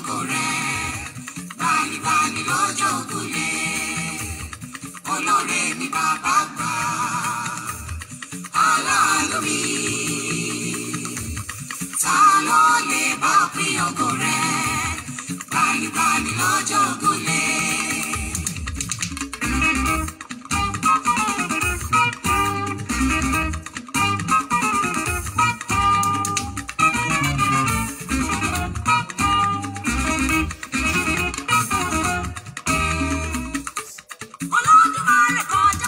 ògo rẹ̀ gbanibani lọ́jọ́ ògúnlé olóore ni bàbá gbà aláàánú mi ta ló lè bá pín ògo rẹ̀ gbanibani lọ́jọ́ ògúnlé. Olódùmarè kọjá.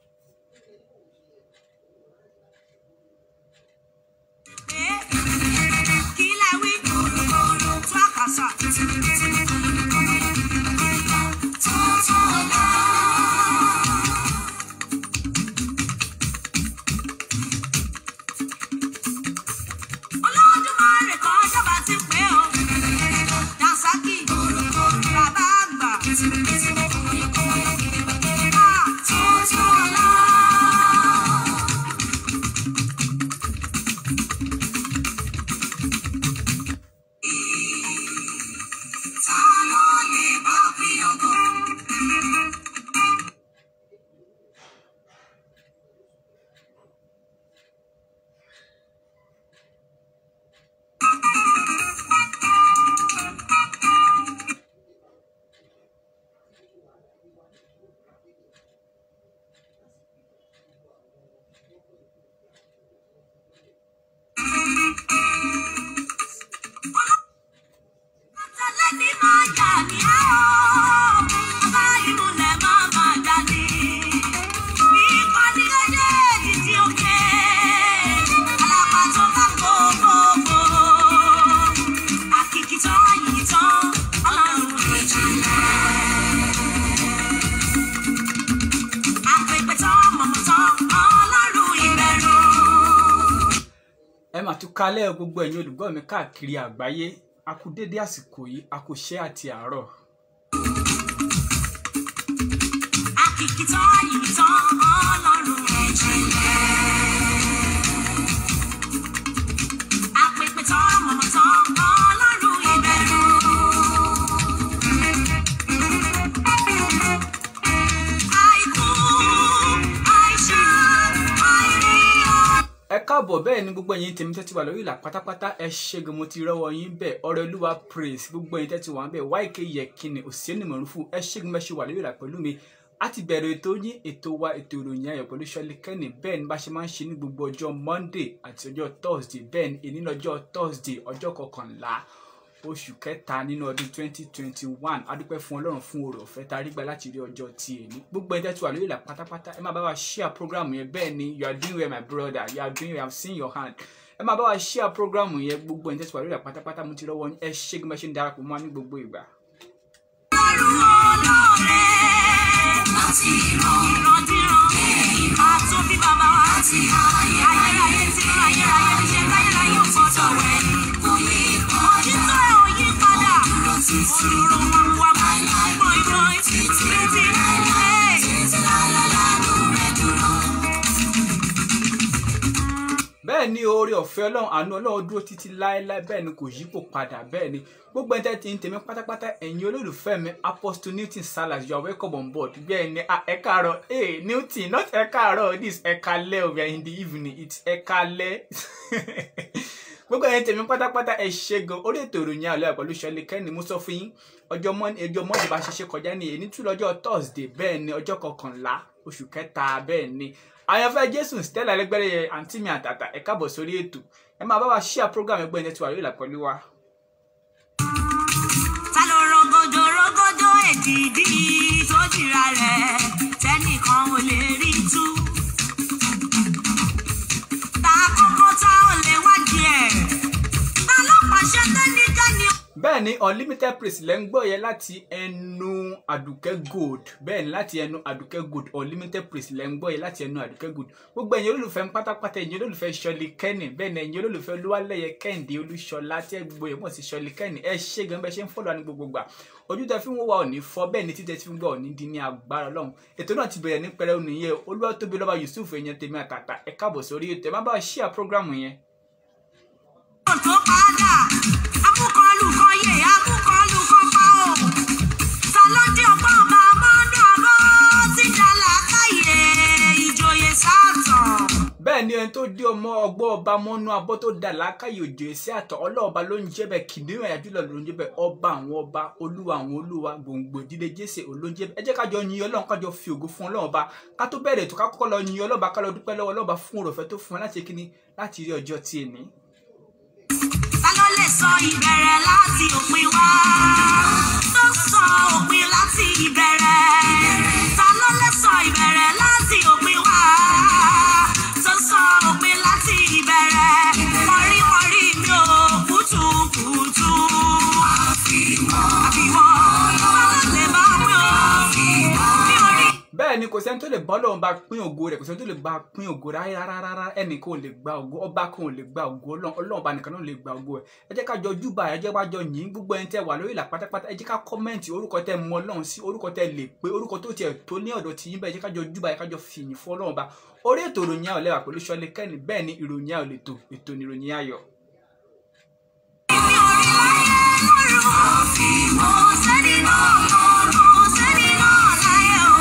Kí lẹ wí? Tú àkàsà. Tọ́tọ́lá. Olódùmarè kọjá bá ti pé o. Dasaki. Bàbá àgbà. Ah, Tọ́tọ́lá. Ta ló lè bá pín ògo? Àtàlẹ́ni máa jà ní ẹ́ o, bá ìmúlẹ̀ máa máa jà ní. Ìpàdé méjèèjì tí ó ké, alápàtó bá gbogbogbò. Àkìkìtàn àyìntàn, ọlọ́run ìjìnlẹ̀. Àpèpẹ̀tàn mọ̀mọ́tàn, ọlọ́run ìbẹ̀rù. ẹ mà tún kalẹ̀ gbogbo ẹ̀yin olùgbọ́ mi káàkiri àgbáyé a kú dédé àsìkò yìí a kú ṣẹ́ àti àárọ̀ Àkìkìtàn àyìntàn, ọlọ́run ìjìnlẹ̀. Àpèpẹ̀tàn mọ̀mọ́tàn, ọlọ́run ìbẹ̀rù. Àìkú, àìṣá, àìrí ọ. ẹ káàbọ̀ bẹ́ẹ̀ ni gbogbo ẹ̀yin tèmi tẹ́tí wà lórí ìlà pátápátá ẹ ṣẹ́gun mo ti rọ́wọ́ yín bẹ́ẹ̀ ọ̀rẹ́ olúwa praise gbogbo ẹ̀yin tẹ́tí wà ń bẹ́ẹ̀ YK Yekini òsínì mọ̀rúfù ẹ ṣẹ́gun bẹ́ẹ̀ ṣe wà lórí ìlà pẹ̀lú mi a ti bẹ̀rẹ̀ ètò yín ètò wa ètò ìròyìn ayọ̀ pẹ̀lú Ṣọlí Kẹ́ni bẹ́ẹ̀ ni bá ṣe máa ń ṣe ní gbogbo ọjọ́ Monday àti ọjọ́ Thursday bẹ́ẹ̀ ni èní lọ́jọ́ Thursday ọjọ́ kọkànlá oṣù kẹta nínú ọdún 2021 adúpẹ́ fún ọlọ́run fún oore ọ̀fẹ́ tá a rí gbà láti rí ọjọ́ tí èní gbogbo ẹ̀dẹ́ tí wà lórí ìlà pátápátá ẹ máa bá wa share program yẹn bẹ́ẹ̀ ni you are doing well my brother you are doing well i'm seeing your hand ẹ máa bá wa share program yẹn gbogbo ẹ̀dẹ́ tí wà lórí ìlà pátápátá mo ti rọ́wọ́ yín ẹ ṣé gbọ́n ṣe ń darapọ̀ mọ́ wa ní gbogbo ìgbà. Ọlọ́run olóore. Láti ìran ìrandíran. Àtúnbí bàbá wa. Láti ayé ayérayé tí ó ayérayé ti ṣe láyérayé ò gbọ́dọ̀ wẹ̀. Kò yí padà. Òtítọ́ ẹ̀ ò yí padà. Dúró títí. Òróró wa wà bọ̀ìbọ̀ì. Títí. Títí. Títí lálálánú rẹ̀ dúró. bẹ́ẹ̀ ni oore ọ̀fẹ́ ọlọ́run àánú ọlọ́run dúró títí láéláé bẹ́ẹ̀ ni kò yípo padà bẹ́ẹ̀ ni gbogbo ẹni tẹ́ ti ń tèmi pátápátá ẹ̀yin olólùfẹ́ mi apostle newton salas you are welcome on board bẹ́ẹ̀ ni ah, ẹ káàárọ̀ hey newton not ẹ káàárọ̀ this ẹ kálẹ́ o we are in the evening it's ẹ kálẹ́ gbogbo ẹni tèmi pátápátá ẹ ṣe gan orí ètò ìròyìn àlọ́ pẹ̀lú Ṣọlí Kẹ́ni mo sọ fún yín ọjọ́ mọ́ ọjọ́ mọ́ndé bá ṣe ṣe kọjá ní èyí tún lọ́jọ́ thursday bẹ́ẹ̀ ni ọjọ́ kọkànlá oṣù kẹta bẹ́ẹ̀ ni àyànfẹ́ jésù stella lẹ́gbẹ̀rẹ́ àǹtí mi àtàtà ẹ káàbọ̀ sórí ètò ẹ máa bá wa share program ẹgbẹ́ ẹni tí wà lórí ìlà pẹ̀lú wa. Ta ló rogodo rogodo èdìdí tó jìra rẹ̀ tẹ́nìkan ò lè rí tú. Ta kókó tá ò lè wádìí ẹ̀. Ta ló pàṣẹ tẹ́nìkẹ́ni bẹ́ẹ̀ ni unlimited praise lẹ́ ń gbọ́ yẹn láti ẹnu àdùkẹ́ gold bẹ́ẹ̀ ni láti ẹnu àdùkẹ́ gold unlimited praise lẹ́ ń gbọ́ yẹn láti ẹnu àdùkẹ́ gold gbogbo ẹ̀yin olólùfẹ́ ń pátápátá ẹ̀yin olólùfẹ́ Ṣọlí Kẹ́ni bẹ́ẹ̀ ni ẹ̀yin olólùfẹ́ olúwalẹ́yẹ kẹ́hìndé olúṣọlá tí ẹ gbogbo yẹn mọ̀ sí Ṣọlí Kẹ́ni ẹ ṣé gan bẹ́ẹ̀ ṣe ń fọ́lọ́ ní gbogbo gbà ojú tẹ fi ń wò wá òní fọ́ bẹ́ẹ̀ ni títẹ fi ń gbọ́ òní di ní agbára ọlọ́run ètò náà ti bẹ̀rẹ̀ ní pẹrẹu nìyẹn olúwatóbi lọ́ba yusuf èèyàn tèmi àtàtà ẹ káàbọ̀ sórí ètò ẹ má bá wa share program yẹn tó padà amúkọlù kan yè amúkọlù ọba mọ́nú abọ́ tó dà lákàyè òjò èsì àtọ̀ ọlọ́ọ̀ba ló ń jẹ́ bẹ́ẹ̀ kìnìún ẹ̀yà jùlọ ló ń jẹ́ bẹ́ẹ̀ ọba àwọn ọba olúwa àwọn olúwa gbòǹgbò ìdílé jésè olóúnjẹ ẹ jẹ́ kájọ yin ọlọ́run kájọ fi ògo fún ọlọ́run ọba ká tó bẹ̀rẹ̀ ètò ká kọ́kọ́ lọ yin ọlọ́ba ká lọ dúpẹ́ lọ́wọ́ ọlọ́ba fún òròfẹ́ tó fún ẹ láti kíni láti rí ọjọ́ tí ẹ ní. ta ló lè sọ ìbẹ̀rẹ̀ láti òpin wá tó sọ òpin láti ìbẹ̀rẹ̀ ta ló lè sọ ìbẹ̀rẹ̀ láti òpin wá tó sọ òpin láti ìbẹ̀rẹ̀ mọ̀rímọ̀rí mi ò kùtùkùtù àfiwọ́ ta ló lè bá mi ò mi ò rí. bẹ́ẹ̀ ni kò sẹ́ni tó lè bọ́ lọ́wọ́ bá pín ògo rẹ̀ kò sẹ́ni tó lè bá pín ògo rárá ẹnì kan ò lè gba ògo ọba kan ò lè gba ògo ọlọ́run ọlọ́run bá nìkan náà lè gba ògo ẹ̀ ẹ jẹ́ ká jọ júbà ẹ jẹ́ ká jọ yìn gbogbo ẹni tẹ́ wà lórí ìlà pátápátá ẹ jẹ́ ká kọ́mẹ́ǹtì orúkọ tẹ́ mọ ọlọ́run sí orúkọ tẹ́ lè pé orúkọ tó tiẹ̀ tó ní ọ̀dọ̀ tí yín bẹ́ẹ̀ ẹ jẹ́ ká jọ júbà ẹ ká jọ fìyìn fún ọlọ́run bá orí ètò ìròyìn ayọ̀ lẹ́wà pẹ̀lú ṣọlẹ̀ kẹ́ni bẹ́ẹ̀ ni ìròyìn ayọ̀ lè tò ètò ní ìròyìn ayọ̀. mi ò rí láyé lọ́rùn kò sẹ́ni náà kò sẹ́ni náà láyé o.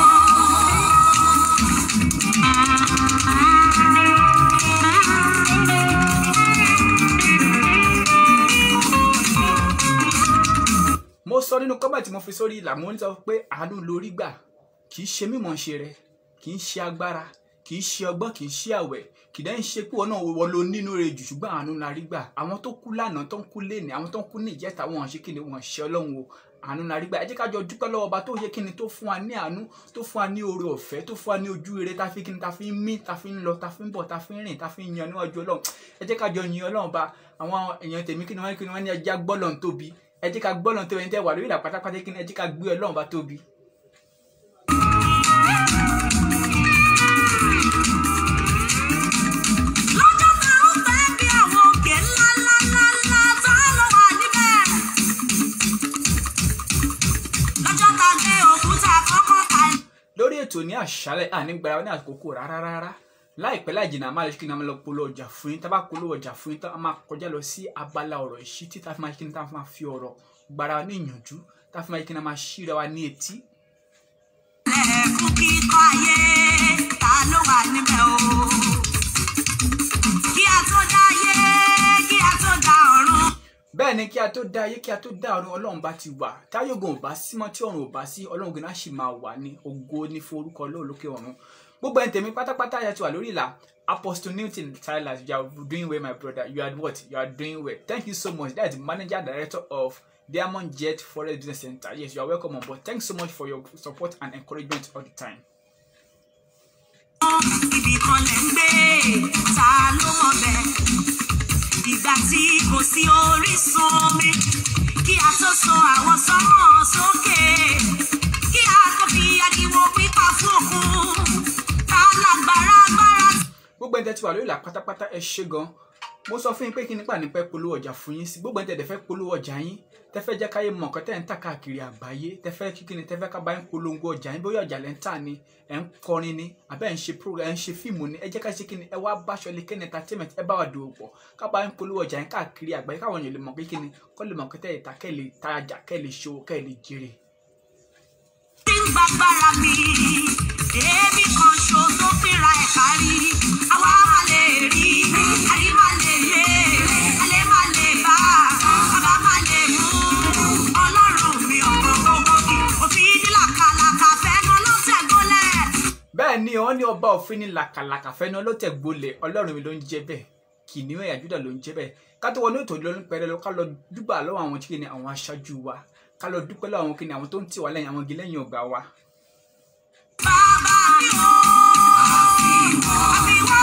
mo sọ nínú kọ́mẹ̀ tí mo fi sórí ìlà mo ń sọ pé àánú lórí gbà kì í ṣe mímọ̀ ṣe rẹ kì í ṣe agbára kì í ṣe ọgbọ́n kì í ṣe àwẹ̀ kì í dẹ́n ṣe pé wọn náà wọ ló nínú rẹ jù ṣùgbọ́n àánú la rí gbà àwọn tó kú lánàá tó ń kú léni àwọn tó ń kú ní ìjẹta wọn ṣe kí ni wọn ṣe ọlọ́run o àánú la rí gbà ẹ jẹ́ ká jọ dúpẹ́ lọ́wọ́ ọba tó ṣe kí ni tó fún wa ní àánú tó fún wa ní oore ọ̀fẹ́ tó fún wa ní ojú rere tá fi kí ni tá fi ń mí tá fi ń lọ tá fi ń bọ̀ tá fi ń rìn tá fi ń yan níwájú ọlọ́run ẹ jẹ́ ká jọ yin ọlọ́run ba àwọn èèyàn tèmi kí ni wọ́n kí ni wọ́n ní ẹja gbọ́lọ̀ ń tóbi ẹ jẹ́ ká gbọ́lọ̀ ń tóbi ẹni tẹ́ wà lórí ìlà pátápátá kí ni ẹ jẹ́ ká gbé ọlọ́run ba tóbi. lọ́jọ́ tá ó fẹ́ bí àwọn òkè ńláńláńlá tá ló wà níbẹ̀. lọ́jọ́ tá gbé òkúta kọ́kọ́ kalẹ̀. lórí ètò ní àṣálẹ́ ànígbára ní àkókò rárá rárá láìpẹ́ láì jìnnà a máa lè kí ni a máa lọ polówó ọjà fún yín tá a bá polówó ọjà fún yín tán a máa kọjá lọ sí abala ọ̀rọ̀ ìṣítí tá a fi máa kí ni tá a fi máa fi ọ̀rọ̀ gbára wa ní ìyànjú tá a fi máa kí ni a máa ṣíra wa ní etí lẹ́ẹ̀kún kíkọ́ ayé ta ló wà níbẹ̀ o. kí a tó dá ayé kí a tó dá ọ̀run. bẹ́ẹ̀ ni kí a tó dá ayé kí a tó dá ọ̀run ọlọ́run bá ti wà táyọ̀gùn ò bá sí mọ́ tí ọ̀run ò bá sí ọlọ́run gan-an sì máa wà ní ògo ní fún orúkọ ọlọ́run lókè ọ̀run gbogbo ẹni tèmi pátápátá yà ti wà lórí ìlà apostle newton silas you are doing well my brother you are what you are doing well thank you so much that is the manager director of diamond jet forest business center yes you are welcome on board thanks so much for your support and encouragement all the time. ibì kan lẹ̀ ń gbé ta ló mọ̀ bẹ́ẹ̀. ìgbà tí kò sí orísun omi kí a tó so àwọn sọ́mọ̀ sókè kí a tó fi ariwo pípa fún òkun ta lágbára agbára gbogbo ẹni tẹ́ ti wà lórí ìlà pátápátá ẹ ṣé gan mo sọ fún yín pé kí nípa nípa polówó ọjà fún yín sí gbogbo ẹni tẹ́ dẹ̀ fẹ́ polówó ọjà yín tẹ́ fẹ́ jẹ́ káyé mọ̀ nǹkan tẹ́ ń tà káàkiri àgbáyé tẹ́ fẹ́ kí ni tẹ́ fẹ́ ká bá yín polongo ọjà yín bóyá ọjà lẹ́ ń tà ni ẹ̀ ń kọrin ni àbẹ́ ẹ̀ ń ṣe program ẹ̀ ń ṣe fíìmù ni ẹ jẹ́ ká ṣe kí ni ẹ wá báṣọ lè kéne entertainment ẹ bá wa dòwò pọ̀ ká bá yín polówó ọjà yín káàkiri àgbáyé káwọn èèyàn lè mọ̀ pé kí ni kọ́ lè mọ̀ pé tẹ́ ìta kẹ́ lè tajà kẹ́ lè ṣòwò kẹ́ lè jèrè. tí ń gbàgbára mi èébì kan ṣo tó fìrà ẹ̀ kárí àwa máa lè rí àrí máa lè lé alẹ́ máa lè bá bàbá máa lè mú ọlọ́run mi ọ̀pọ̀ gbogbo kì òfin ní làkàlàkà fẹ́nu ló tẹ̀ gólẹ̀. bẹ́ẹ̀ ni wọ́n ní ọba òfin ní làkàlàkà fẹ́ni ọlọ́tẹ̀ gbolẹ̀ ọlọ́run mi ló ń jẹ́ bẹ́ẹ̀ kìnìún ẹ̀yà júdà ló ń jẹ́ bẹ́ẹ̀ ká tó wọnú ètò ìlọrin pẹ̀rẹ́ lọ ká lọ dúpẹ́ lọ́wọ́ àwọn kíni àwọn aṣáájú wa ká lọ dúpẹ́ lọ́wọ́ àwọn kíni àwọn tó ń tì wá lẹ́yìn àwọn igi lẹ́yìn ọgbà wa. bàbá mi ò àfiwọ́ àfiwọ́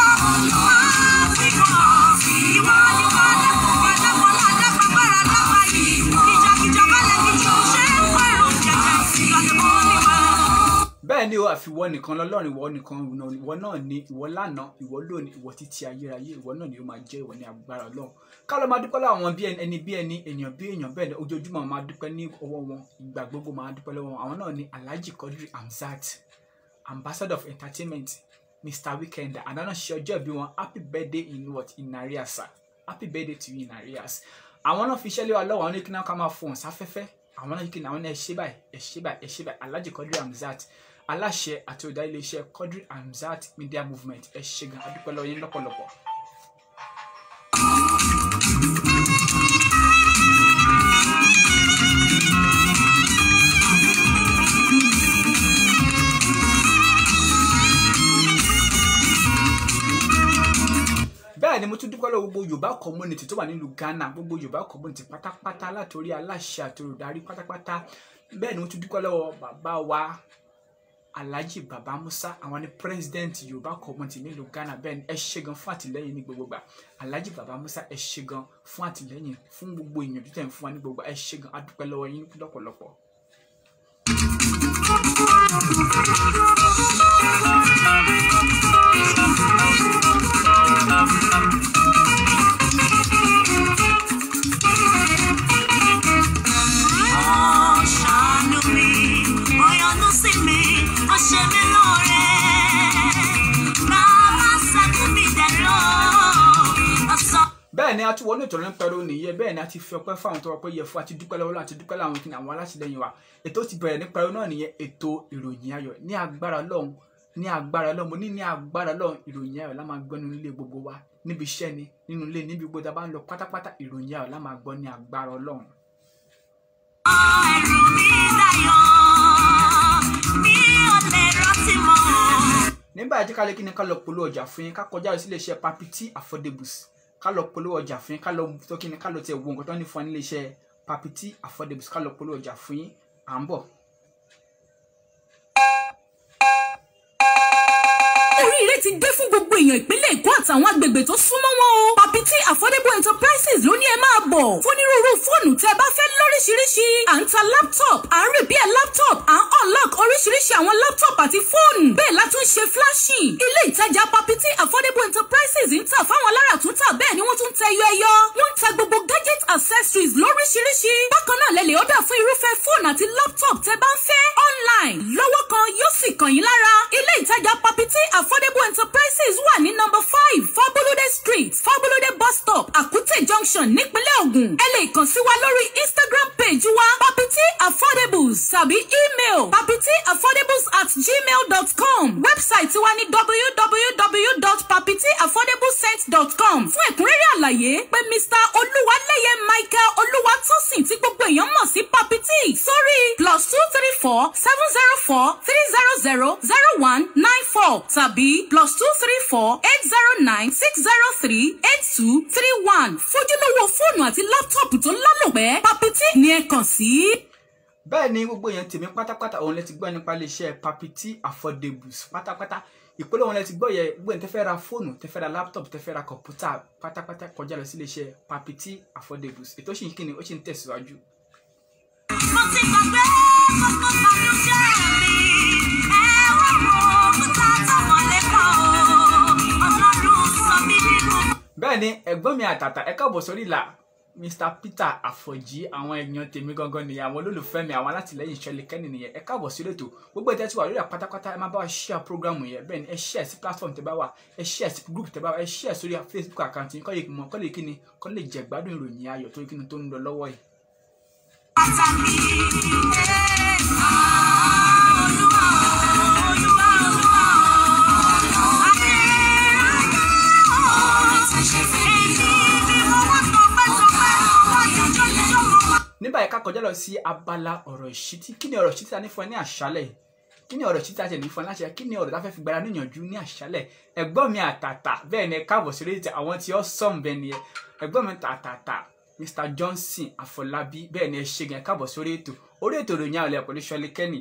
ìwọ ni wọ́n dẹ́kun wọ́n dẹ́kun ládápàgbára dápà yìí ìjàkìjà balẹ̀ kìjì ò ṣe é pẹ̀rù jẹjẹ ìgbàlẹ̀ mọ́ ni wọ́n. bẹ́ẹ̀ ni o àfiwọ́ nìkan lọ́lọ́run ìwọ nìkan ìwọ náà ni ìwọ lánàá ìwọ lónìí ìwọ títí ayérayé ìwọ náà ni ó máa jẹ́ ìwọ ní agbára ọlọ́run ká lọ máa dúpẹ́ lọ́wọ́ àwọn bí ẹni bí ẹni èèyàn bí èèyàn bẹ́ẹ̀ ni ojoojúmọ́ máa dúpẹ́ ní ọwọ́ wọn ìgbà gbogbo máa dúpẹ́ lọ́wọ́ wọn àwọn náà ni alhaji quadri hamzat ambassador of entertainment mr weekender àdáná ṣe ọjọ́ ìbí wọn happy birthday in what in arrears sir happy birthday to you in arrears àwọn náà fi iṣẹ́ lé wa lọ́wọ́ àwọn ní kí náà ká máa fohùn sáfẹ́fẹ́ àwọn náà kí ni àwọn náà ẹ ṣe báyìí ẹ ṣe báyìí ẹ ṣe báyìí alhaji quadri hamzat aláṣẹ àti olùdarí iléeṣẹ́ quadri hamzat media movement ẹ ṣe gan adúpẹ́ lọ́wọ́ yín lọ́pọ̀lọpọ̀. gbogbo yorùbá community tó wà nílùú ghana gbogbo yorùbá community pátápátá látòrí aláṣẹ àti olùdarí pátápátá bẹ́ẹ̀ ni wọ́n tún dúpẹ́ lọ́wọ́ bàbá wa alhaji baba musa àwọn ni president yorùbá community nílùú ghana bẹ́ẹ̀ ni ẹ ṣe gan fún àtìlẹ́yìn ní gbogbo gbà alhaji baba musa ẹ ṣe gan fún àtìlẹ́yìn fún gbogbo ìyànjú tẹ̀ ń fún wa ní gbogbo gbà. ẹ ṣe gan a dúpẹ́ lọ́wọ́ yín lọ́pọ̀lọpọ̀. Ó ṣàánú mi, ó yọ́nú sí mi, ó ṣe mí lóore. Bàbá ṣẹ́kù mi dẹ̀rọ, ọ̀sán. bẹ́ẹ̀ ni a tún wọnú ìtọ́jú pẹ̀lú nìyẹn bẹ́ẹ̀ ni a ti fi ọpẹ́ fáwọn tó wà pé yẹ fún àti dúpẹ́ lọ́wọ́ àti dúpẹ́ láwọn kí ni àwọn alátìlẹyìn wa ètò ti bẹ̀rẹ̀ ní pẹ̀lú náà nìyẹn ètò ìròyìn ayọ̀ ní agbára Ọlọ́run ní agbára Ọlọ́run mo ní ní agbára Ọlọ́run ìròyìn ayọ̀ la máa gbọ́ nínú ilé gbogbo wa níbi iṣẹ́ ni nínú ilé níbi gbogbo tá a bá ń lọ pátápátá ìròyìn ayọ̀ la máa gbọ́ ní agbára Ọlọ́run. Ẹ̀rù mi dayọ̀, mi ò lè rántí mọ́. nígbà tí kálí kí ni ká lọ polówó ọjà fún yín ká kọjá lọ sí iléeṣẹ́ papiti affordables ká lọ polówó ọjà fún yín ká lọ tó kí ni ká lọ tiẹ̀ wo nǹkan tó ní fún wa ní iléeṣẹ́ papiti affordables ká lọ polówó ọjà fún yín à ń bọ̀. oríire ti dé fún gbogbo èèyàn ìpínlẹ̀ èkó àtàwọn agbègbè tó súnmọ́ wọn o. papiti affordable enterprises ló ní ẹ máa bọ̀. fónírúurú fóònù tẹ́ ẹ bá fẹ́ lóríṣiríṣi. à ń ta laptop à ń repair laptop à ń unlock oríṣiríṣi àwọn laptop àti fóònù. bẹ́ẹ̀ la tún ṣe flashing. ilé ìtajà papiti affordable enterprises ń tà fáwọn aláràtúntà bẹ́ẹ̀ ni wọ́n tún tẹ ẹyọ ẹyọ. wọ́n ń ta gbogbo gadget accessories lóríṣiríṣi. bákan náà lẹ lè order fún irúfẹ́ fóònù àti laptop tẹ́ bá ń fẹ́ online lọ́wọ́ kan yóò sì kàn yín lára. ilé ìtajà papiti affordable enterprises wà ní number five fabolode street fabolode bus stop akute junction nípínlẹ̀ Ògùn. ẹ lè kàn sí wa lórí instagram page wa papiti affordables tàbí email papiti affordables at gmail dot com website wa ní www.papitiaffordablescent.com fún ẹ̀kúnrẹ́rẹ́ àlàyé pé mr olúwaléyé michael olúwatósìn tí gbogbo èèyàn mọ̀ sí papiti sórí plus two three four seven zero four three zero zero zero one nine four tàbí plus two three four eight zero nine six zero three eight two three one fojúlówó fóònù àti láptọ̀pù tó lálòpẹ́ papiti ni ẹ kàn sí. bẹ́ẹ̀ ni gbogbo èèyàn tèmi pátápátá òun lẹ ti gbọ́ nípa iléeṣẹ́ papiti affordables pátápátá ìpínlẹ̀ òun lẹ ti gbọ́ yẹ gbogbo èèyàn tẹ́ fẹ́ ra fóònù tẹ́ fẹ́ ra laptop tẹ́ fẹ́ ra kọ̀ǹpútà pátápátá kọjá lọ sí iléeṣẹ́ papiti affordables ètò ṣì ń kíni ó ṣì ń tẹ̀síwájú. Mo ti gbàgbé gbogbo ìbànújẹ́ mi. Ẹ wá wo òkúta tó wọlé kọ́ o. Ọlọ́run sọ mí nínú. bẹ́ẹ̀ ni ẹ̀gbọ́n mi àtàtà ẹ káàbọ̀ sórí ìlà mr peter àfọ̀jí àwọn èèyàn tèmi gangan nìyẹn àwọn olólùfẹ́ mi àwọn alátìlẹ́yìn ìṣẹ̀lẹ̀ kẹ́ni nìyẹn ẹ káàbọ̀ sí ètò gbogbo ìtẹ́ tí wà lórí àpátápátá ẹ máa bá wa share program yẹn bẹ́ẹ̀ ni ẹ share sí platform tẹ́ bá wà ẹ share sí group tẹ́ bá wà ẹ share sórí facebook account yín kọ́ lè mọ kọ́ lè kíni kọ́ lè jẹ gbádùn ìròyìn ayọ̀ tó kíni tó ń lọ lọ́wọ́ yìí. Bàtà mi. Olúwa o, Olúwa, Olúwa o. Èmi ni mo wá tọpẹ́ tọpẹ́, mo wá jọjọ́ jọjọ́ mo wá. ní báyìí ká kọjá lọ sí abala ọ̀rọ̀ ìṣítí kí ni ọ̀rọ̀ ìṣítí ta ní fún ẹ ní àṣálẹ̀ yìí? kí ni ọ̀rọ̀ ìṣítí ta tẹ̀ ní fún ẹ láṣẹ kí ni ọ̀rọ̀ tá fẹ́ fi gbára níyànjú ní àṣálẹ̀ ẹ̀gbọ́n mi àtàtà bẹ́ẹ̀ ni ẹ káàbọ̀ sí rédíò àwọn tí ó sọ̀m bẹ́ẹ̀ ni ẹ ẹ̀gbọ́n mi tàtàtà Mr Johnson Afọlábí bẹ́ẹ̀ ni ẹ ṣe gan ẹ káàbọ̀ sórí ètò orí ètò ìròyìn àwọlẹ̀ pẹ̀lú Ṣọlí Kẹ́nì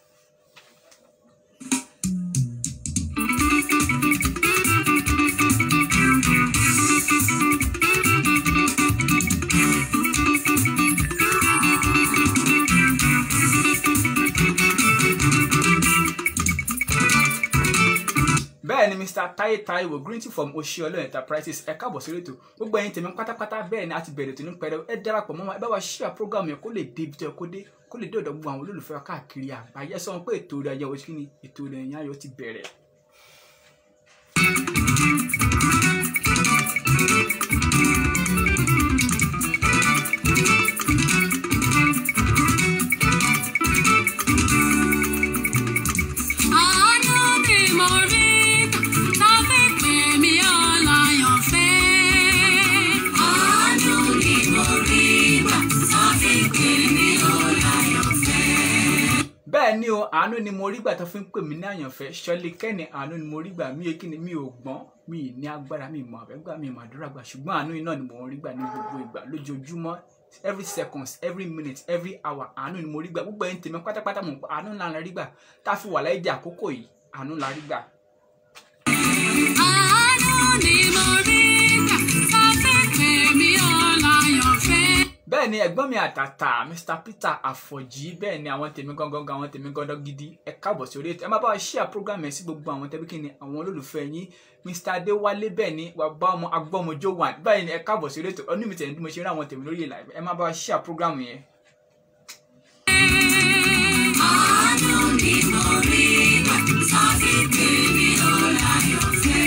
bẹ́ẹ̀ ni mr taye taiwo greeting from oṣiọlọ enterprises ẹ káàbọ̀ sí ètò gbogbo ẹ̀yin tèmi pátápátá bẹ́ẹ̀ ni a ti bẹ̀rẹ̀ tó ní pẹrẹ ẹ darapọ̀ mọ́ wa ẹ bá wa share program yẹn kó lè dé ibi tó yẹ kó dé kó lè dé ọ̀dọ̀ gbogbo àwọn olólùfẹ́ wa káàkiri àgbáyé ẹ sọ wọn pé ètò rẹ̀ ayẹwo kí ni ètò rẹ̀ ẹ̀yìn ayọ̀ ti bẹ̀rẹ̀. Àánú ni mo rí tàbí pè mí ọláyọ̀fẹ́. Àánú ni mo rí tàbí pè mí ọláyọ̀fẹ́. bẹ́ẹ̀ bẹ́ẹ̀ ni o àánú ni mo rí gbà tó fi ń pè mí ní àyànfẹ́ ṣọlí kẹ́ni àánú ni mo rí gbà mí kí ni mi ò gbọ́n mi ì ní agbára mi ì mọ àbẹ́gbà mi ì mọ àdúrà gbà ṣùgbọ́n àánú iná ni mo rí gbà ní gbogbo ìgbà lójoojúmọ́ every seconds every minute every hour àánú ni mo rí gbà gbogbo ẹni tèmi pátápátá mọ̀ pé àánú ńlá la rí gbà tá a fi wà láyé di àkókò yìí àánú la rí gbà. Àánú ni mo rí gbà tá a fi pè mí ọláyọ̀fẹ́. bẹ́ẹ̀ ni ẹ̀gbọ́n mi àtàtà mr peter àfọ̀jì bẹ́ẹ̀ ni àwọn tèmi gangan gan àwọn tèmi gangan gidi ẹ káàbọ̀ sí orí ètò ẹ máa bá wa share program ẹ̀ sí gbogbo àwọn tẹ́bí kìíní àwọn olólùfẹ́ yín mr adéwálé bẹ́ẹ̀ ni wà bá ọmọ agbọ́mọjó wà báyìí ni ẹ káàbọ̀ sí orí ètò ọdún mi tẹ̀lé bí mo ṣe rí àwọn tèmi lórí ìlà ẹ máa bá wa share program yẹn. Àánú ni mo rí gbà tá a fi pè mí ọláyọ̀fẹ́.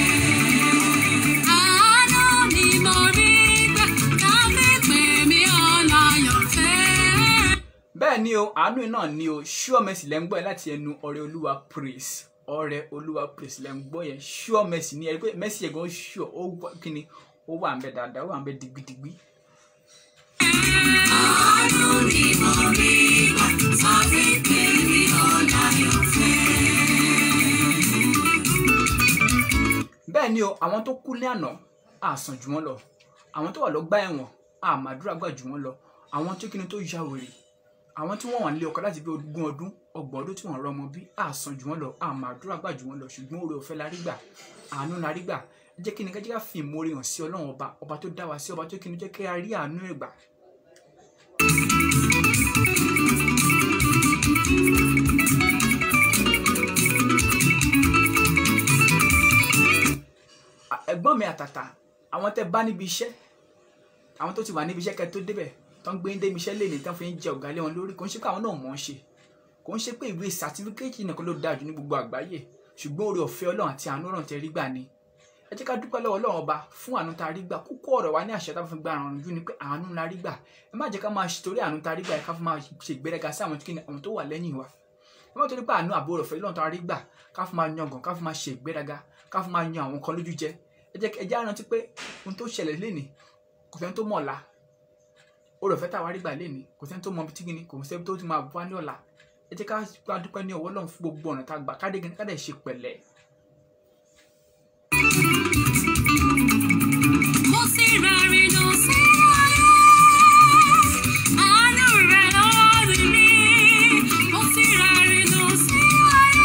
Àánú ni mo rí gbà tá a fi pè mí ọláyọ̀fẹ́. bẹ́ẹ̀ ni o àánú náà ni o sure mercy lẹ́ ń gbọ́ yẹn láti ẹnu ọ̀rẹ́ olúwa praise ọ̀rẹ́ olúwa praise lẹ́ ń gbọ́ yẹn sure mercy ni ẹ rí pé mercy yẹn gan sure ó wà kíni ó wà ń bẹ dáadáa ó wà ń bẹ digbidigbi. Àánú ni mo rí gbà tá a fi pè mí ọláyọ̀fẹ́. bẹ́ẹ̀ ni o àwọn tó kú ní àná á sàn jù wọ́n lọ àwọn tó wà lọ́gbà ẹ̀wọ̀n á màdúrà gbà jù wọ́n lọ àwọn tó kíni tó ya wèrè àwọn tí wọ́n wà nílé ọkọ láti bí ogún ọdún ọgbọ̀n ọdún tí wọ́n rọmọ bí á sàn jù wọ́n lọ á màdúrà gbà jù wọ́n lọ ṣùgbọ́n oore ọ̀fẹ́ la rí gbà àánú la rí gbà ẹ jẹ́ kí ni kájí ká fi ìmoore hàn sí ọlọ́run ọba ọba tó dá wa sí ọba tó kíni jẹ́ kí a rí àánú ẹ̀ gbà ẹ̀gbọ́n mi àtàtà àwọn tẹ́ bá níbi iṣẹ́ àwọn tó ti wà níbi iṣẹ́ kẹ́ tó débẹ̀ tó ń gbé ń débi iṣẹ́ léèní tán fi ń jẹ ọ̀gá lé wọn lórí kò ń ṣe pé àwọn náà mọ̀ ọ́n ṣe kò ń ṣe pé ìwé sàtífíkẹ́tì nìkan ló dáa jù ní gbogbo àgbáyé ṣùgbọ́n oore ọ̀fẹ́ ọlọ́run àti àánú ọ̀run tẹ́ rí gbà ni ẹ jẹ́ ká dúpẹ́ lọ́wọ́ ọlọ́run ọba fún àánú tá a rí gbà kókó ọ̀rọ̀ wa ní àṣẹ tá a fi gba àrùn jù ni pé àánú la rí gbà ẹ má jẹ́ ká máa torí àánú tá a rí gbà ẹ ká fi máa ṣe ìgbéraga sí àwọn kíni àwọn tó wà lẹ́yìn wa ẹ má torí pé àánú àbò ọ̀fẹ́ lọ́run tá a rí gbà ká fi máa yangàn ká fi máa ṣe ìgbéraga ká fi máa yan àwọn kan lójú jẹ ẹ jẹ́ ẹ jẹ́ á rántí pé ohun tó ṣẹlẹ̀ lénìí kò sẹ́ni tó mọ̀ ọ̀la oore ọ̀fẹ́ tá a wá rí gbà lénìí kò sẹ́ni tó mọ ibi tí kíni kò sẹ́ni tó ti máa bọ́ ní ọ̀la ẹ jẹ́ ká dúpẹ́ ní ọwọ́ Ọlọ́run fún gbogbo ọ̀nà tá a gbà ká dé ká dẹ̀ ṣe pẹ̀lẹ́ Mo sì rẹ́rìn lọ sí ayé. Àánú rẹ̀ lórí mi. Mo sì rẹ́rìn lọ sí ayé.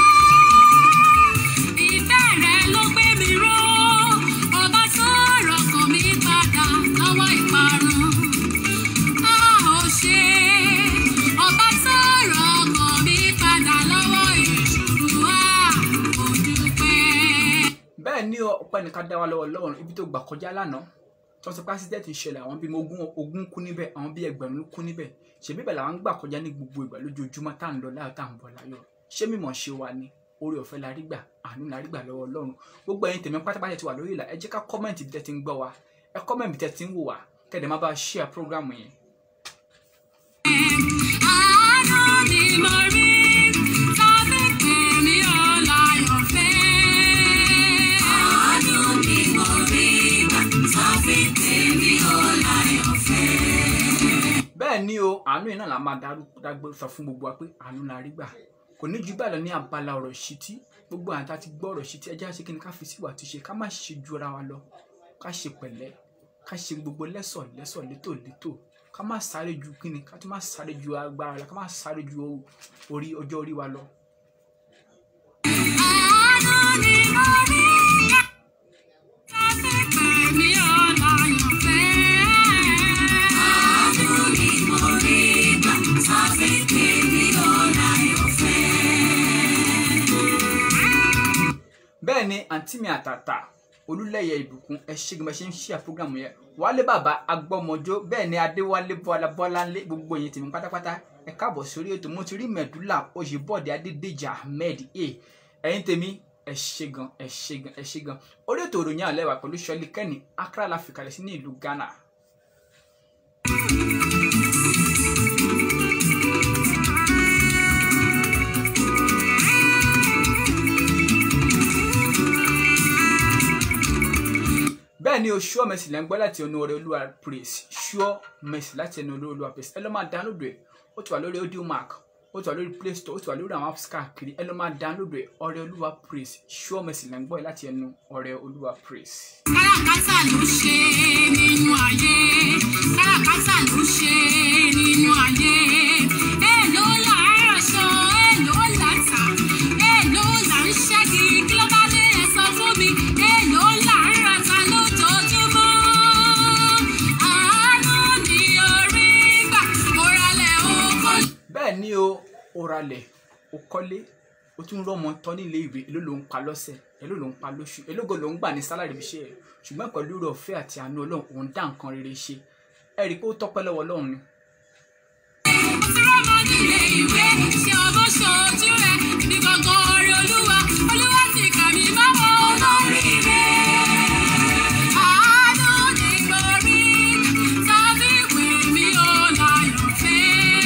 Ìfẹ́ rẹ̀ ló gbé mi ró. Ọba sọ̀rọ̀ kàn mí padà lọ́wọ́ ìparun. A ò ṣe. Ọba sọ̀rọ̀ kàn mí padà lọ́wọ́ ìṣòro. A ò dúpẹ́. bẹ́ẹ̀ ni ọpẹ́ nìkan dá wa lọ́wọ́ Ọlọ́run ibi tó gbà kọjá lánàá tó ń sọ pé accident ìṣẹ̀lẹ̀ àwọn bíi ogún ogún kú níbẹ̀ àwọn bíi ẹgbẹ̀rún kú níbẹ̀ ṣèbí bẹ́ẹ̀ làwọn ń gbà kọjá ní gbogbo ìgbà lójoojúmọ́ tá à ń lọ láyọ̀ tá à ń bọ̀ láyọ̀ ṣé mímọ̀ ṣe wa ni oore ọ̀fẹ́ la rí gbà àánú la rí gbà lọ́wọ́ Ọlọ́run gbogbo ẹ̀yin tèmi pátápátá ti wà lórí ìlà ẹ jẹ́ ká kọ́mẹ̀ntì bí tẹ́ ti ń gbọ́ wa ẹ kọ́mẹ̀ntì bí tẹ́ ti ń wò wá kẹ́dẹ̀ má bá share program yẹn Àánú ni mo rí tàbí pè mí ọláyọ̀fẹ́. Àánú ni mo rí tàbí pè mí ọláyọ̀fẹ́. bẹ́ẹ̀ ni o àánú yìí náà la máa darú- dágbé sọ fún gbogbo wa pé àánú la rí gbà kò ní ju báyìí lọ ní abala ọ̀rọ̀ ìṣítí gbogbo àwọn tá a ti gbọ́ ọ̀rọ̀ ìṣítí ẹjẹ́ àṣekí ni ká fi síwà tó ṣe ká má ṣe ju ara wa lọ ká ṣe pẹ̀lẹ́ ká ṣe gbogbo lẹ́sọ̀ lẹ́sọ̀ létò létò ká má sáré ju kíni ká tó má sáré ju agbára lọ ká má sáré ju orí ọjọ́ orí wa lọ. Àánú ni mo rí tàbí pè mí ọláyọ̀fẹ́. Àánú ni mo rí tàbí pè mí ọláyọ̀fẹ́. bẹ́ẹ̀ ni àǹtí mi àtàtà olúlẹ̀yẹ ìbùkún ẹ ṣe gbọ́n ṣe ń ṣe àpọ́gàmù yẹn wálé bàbá agbọ́mọjó bẹ́ẹ̀ ni adéwálé bọ́lá bọ́láńlé gbogbo yẹn tèmi pátápátá ẹ káàbọ̀ sórí ètò mo ti rí mẹ̀dúlà oyèbọ̀dé adédèjì ahmed a ẹ̀yin tèmi ẹ ṣe gan ẹ ṣe gan ẹ ṣe gan orí ètò ìròyìn àlẹ́ wa pẹ̀lú ṣọlí kẹ́ni accra la fìkàlẹ̀ sí ní ìlú ghana. bẹ́ẹ̀ ni o sure mercy lẹ́ ń gbọ́ láti ẹnu ọ̀rẹ́ olúwa praise sure mercy láti ẹnu ọ̀rẹ́ olúwa praise ẹ lọ́ máa download rẹ̀ ó ti wà lórí audio mark ó ti wà lórí play store ó ti wà lórí àwọn apps káàkiri ẹ lọ máa download rẹ̀ ọrẹ olúwa praise sure mercy lẹ́ ń gbọ́ ẹ láti ẹnu ọrẹ olúwa praise. káràkátà ló ṣe nínú ayé káràkátà ló ṣe nínú ayé èèló là ń rọṣọ èèló là ń tà èèló là ń ṣẹ́gi kí ló bá dé ẹ sọ fún mi èèló là ń rata lójoojúmọ́ àánú ni orí gbà móralẹ̀ oko. bẹ́ẹ̀ ni o ó ralẹ̀ ó kọ́lé ó tún rọ́mọ tán nílé ìwé èló ló ń pa lọ́sẹ̀ èló ló ń pa lóṣù èlógo ló ń gbà ní sálárì ibi iṣẹ́ ẹ̀ ṣùgbọ́n pẹ̀lú rẹ̀ ọ̀fẹ́ àti àánú ọlọ́run òun dá nǹkan rere ṣe ẹ rí i pé ó tọ́pẹ́ lọ́wọ́ ọlọ́run ni tí wọ́n mọ nílé ìwé ṣé ọmọ ṣojú rẹ̀ ibi gangan orí olúwa olúwa ti kà mí báwọn olórí rẹ̀. àánú ni mo rí tàbí pè mí ó láyọ̀ fẹ́.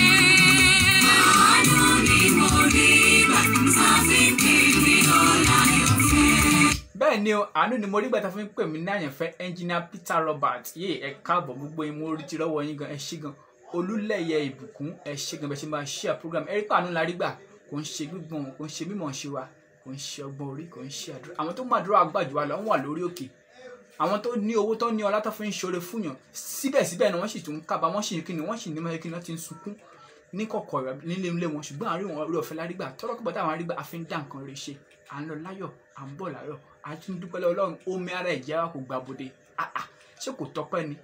àánú ni mo rí tàbí pè mí ó láyọ̀ fẹ́. bẹ́ẹ̀ ni o àánú ni mo rí gbàtà fún pè mí ní àyànfẹ́ ẹnjìnìá Peter Robert yé ẹ káàbọ̀ gbogbo yín mo rí ti rọ́wọ́ yín gan ẹ ṣé gan olúlẹ̀yẹ ìbùkún ẹ ṣé gan bẹ́ẹ̀ ṣe máa share program ẹ rí pé àánú la rí gbà kò ń ṣe gbígbọ́n kò ń ṣe mímọ̀ ṣe wa kò ń ṣe ọgbọ́n orí kò ń ṣe àdúrà àwọn tó máa dúró àgbàjù wa lọ wọ́n wà lórí òkè àwọn tó ní owó tó ní ọlá tó fi ń ṣoore fúnyàn síbẹ̀síbẹ̀ ni wọ́n sì tún ń kábà wọ́n sì ń kíni wọ́n sì ní mọ́ kíni wọ́n ti ń sunkún ní kọ̀kọ̀ rẹ̀ nílé ilé wọn ṣùgbọ́n àárín wọn orí ọ̀fẹ́ lárígbà tọ́lọ́kọ̀bọ̀ táwọn arígbà a fi ń dá nǹkan rẹ̀ ṣe à ń lọ láyọ̀ à ń bọ̀ láyọ̀ à ń tún dúpẹ́ lọ́wọ́ Ọlọ́run omi ara ẹ̀jẹ̀ wa kò gbà bòde àà ṣé kò tọ́pẹ́ ni.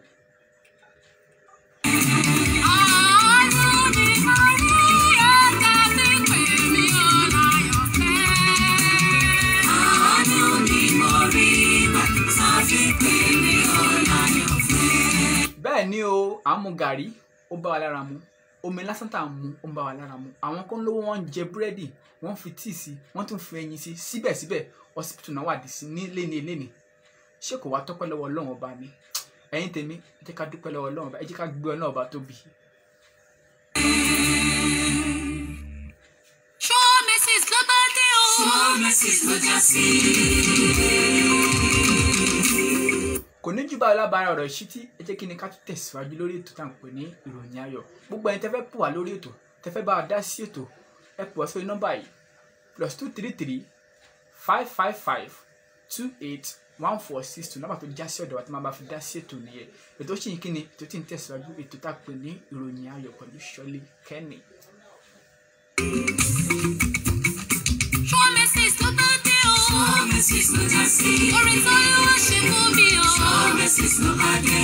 àánú ni mo rí tàbí pè mí ó láyọ̀ fẹ́. àánú ni mo rí tàbí pè mí ó láyọ̀ fẹ́. bẹ́ẹ̀ ni o à ń mu gàrí ó bá wa lára mu omi lásán tá à ń mu ó ń bá wa lára mu àwọn kan lówó wọn ń jẹ búrẹ́dì wọ́n fi tíì sí wọ́n tún fi ẹyin sí síbẹ̀síbẹ̀ hospital náà wà dé sí ní léni léni ṣé kò wá tọ́pẹ́ lọ́wọ́ ọlọ́run ọba ni ẹ̀yin tèmi ẹ jẹ́ ká dúpẹ́ lọ́wọ́ ọlọ́run ọba ẹ jẹ́ ká gbé ọlọ́run ọba tóbi. Show Mrs. ló bá dé o. Show Mrs. ló já sí. kò ní jù báyìí lábára ọ̀rọ̀ ìṣítí ẹ jẹ́ kí ni ká tún tẹ̀síwájú lórí ètò tá à ń pè ní ìròyìn ayọ̀ gbogbo ẹni tẹ́ fẹ́ pò wá lórí ètò tẹ́ fẹ́ bá wa dá sí ètò ẹ pò wá sórí nọ́mbà yìí plus two three three five five five two eight one four six two nọ́mbà tó já sí ọ̀dọ̀ wa tí máa bá fi dá sí ètò nìyẹn ètò ṣì ń kí ni ètò tí ń tẹ̀síwájú ètò tá a pè ní ìròyìn ayọ̀ pẹ̀lú Ṣọlé Kenny. Show Mrs. ló bá dé o. Show Mrs. ló já sí. Orin tó yẹ wá ṣe fún mi o. Show Mrs. ló bá dé.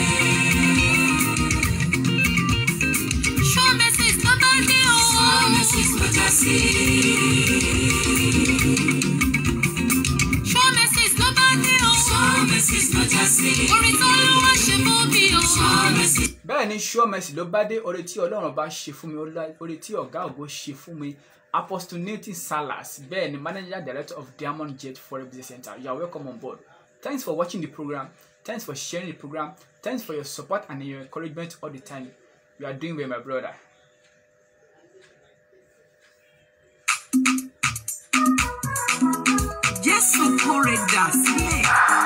Show Mrs. ló bá dé o. Show Mrs. ló já sí. Show Mrs. ló bá dé o. Show Mrs. ló já sí. Orin tó yẹ wá ṣe fún mi o. Show Mrs. bẹ́ẹ̀ ni sure mercy ló bá dé oore tí ọlọ́run bá ṣe fún mi oore tí ọ̀gá ògo ṣe fún mi apostle nathan salas bẹ́ẹ̀ ni manager director of diamond jet foreign business center you are welcome on board thanks for watching the program thanks for sharing the program thanks for your support and your encouragement all the time you are doing well my brother. Jésù kórè dà sílẹ̀.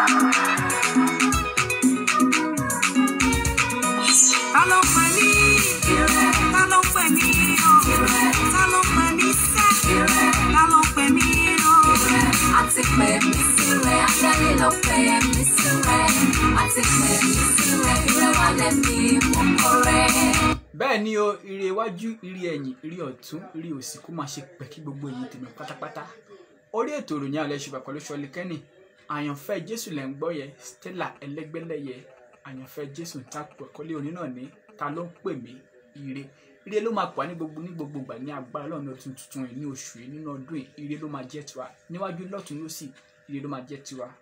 Ta ló pè mí? Ta ló pè mí o? Ta ló pè mí sẹ́? Ta ló pè mí o? àti pè mí sílẹ̀ ángẹ́lì ló pè mí sílẹ̀ àti pè mí sílẹ̀ ìrẹwà lẹ́mí mo kórè. bẹ́ẹ̀ ni o ire iwájú ire ẹ̀yìn ire ọ̀tún ire òsì kó máa ṣe pẹ̀kí gbogbo èyí tèmi pátápátá orí ètò ìròyìn àlẹ́ ṣùgbọ́n pẹ̀lú Ṣọlé Kenny àyànfẹ́ Jésù lẹ́ ń gbọ́ yẹ Stella ẹlẹ́gbẹ́lẹ́yẹ àyànfẹ́ Jésù ń ta pẹ̀kọ́lé òní náà ní ta ló ń pè mí ire ire ló máa pọ̀ ní gbogbo ní gbogbo ìgbà ní agbára lọ́nà ọdún tuntun yìí ní oṣù yìí nínú ọdún yìí ire ló máa jẹ́ tiwa níwájú lọ́tún lósì ire ló máa jẹ́ tiwa.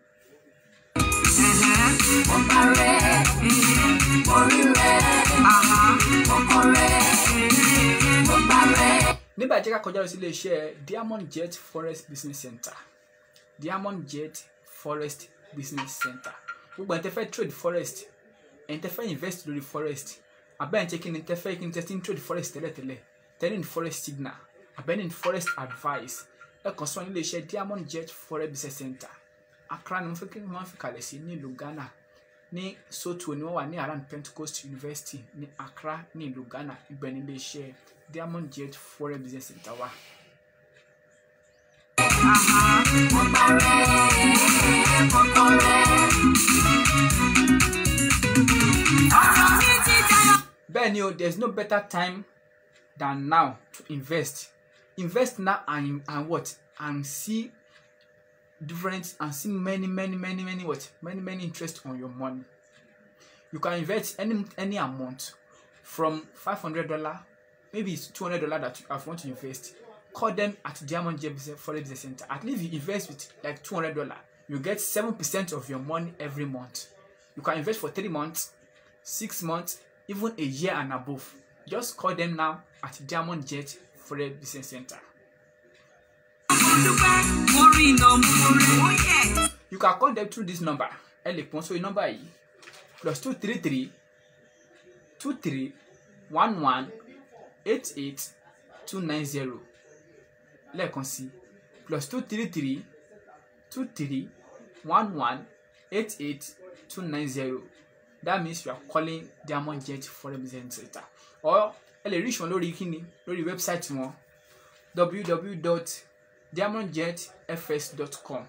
mo bá rẹ̀ mo rí rẹ̀ mo kọ́ rẹ̀ mo bá rẹ̀. nígbà tí ká kọjá lọ sí iléeṣẹ́ Diamond Jet Forest Business Center Diamond Jet Forest Business Center gbogbo ẹni tẹ́ fẹ́ trade forest ẹni tẹ́ fẹ́ invest lórí forest abẹ́ ẹni tẹ́ kí ni tẹ́ fẹ́ kí ni tẹ́ ti ń trade forest tẹ́lẹ̀tẹ́lẹ̀ tẹ́lẹ̀ ní forest signal abẹ́ ní forest advice ẹ kàn sọ ní iléeṣẹ́ Diamond Jet Forest Business Center Accra ni wọ́n fi kí wọ́n fi kalẹ̀ sí nílùú Ghana ní soto ni wọ́n wà ní around pentecost university ní accra ní ìlú ghana ibẹ̀ ní iléeṣẹ́ diamond jet foreign business center wa. bẹ́ẹ̀ ni o there is no better time than now to invest invest now and and what and see different and see many many many many what many many interest on your money you can invest any any amount from five hundred dollar maybe it's two hundred dollar that you have want to invest call them at diamond jet foreign business center at least you invest with like two hundred dollar you get seven percent of your money every month you can invest for three months six months even a year and above just call them now at diamond jet foreign business center. you can call them through this number ẹ lè pọ́n sórí nọ́mbà yìí plus two three three two three one one eight eight two nine zero lẹ́ẹ̀kan sí plus two three three two three one one eight eight two nine zero that means you are calling diamond jet foreign business center or ẹ lè reach wọn lórí kíni lórí website wọn www.diamondjetfs.com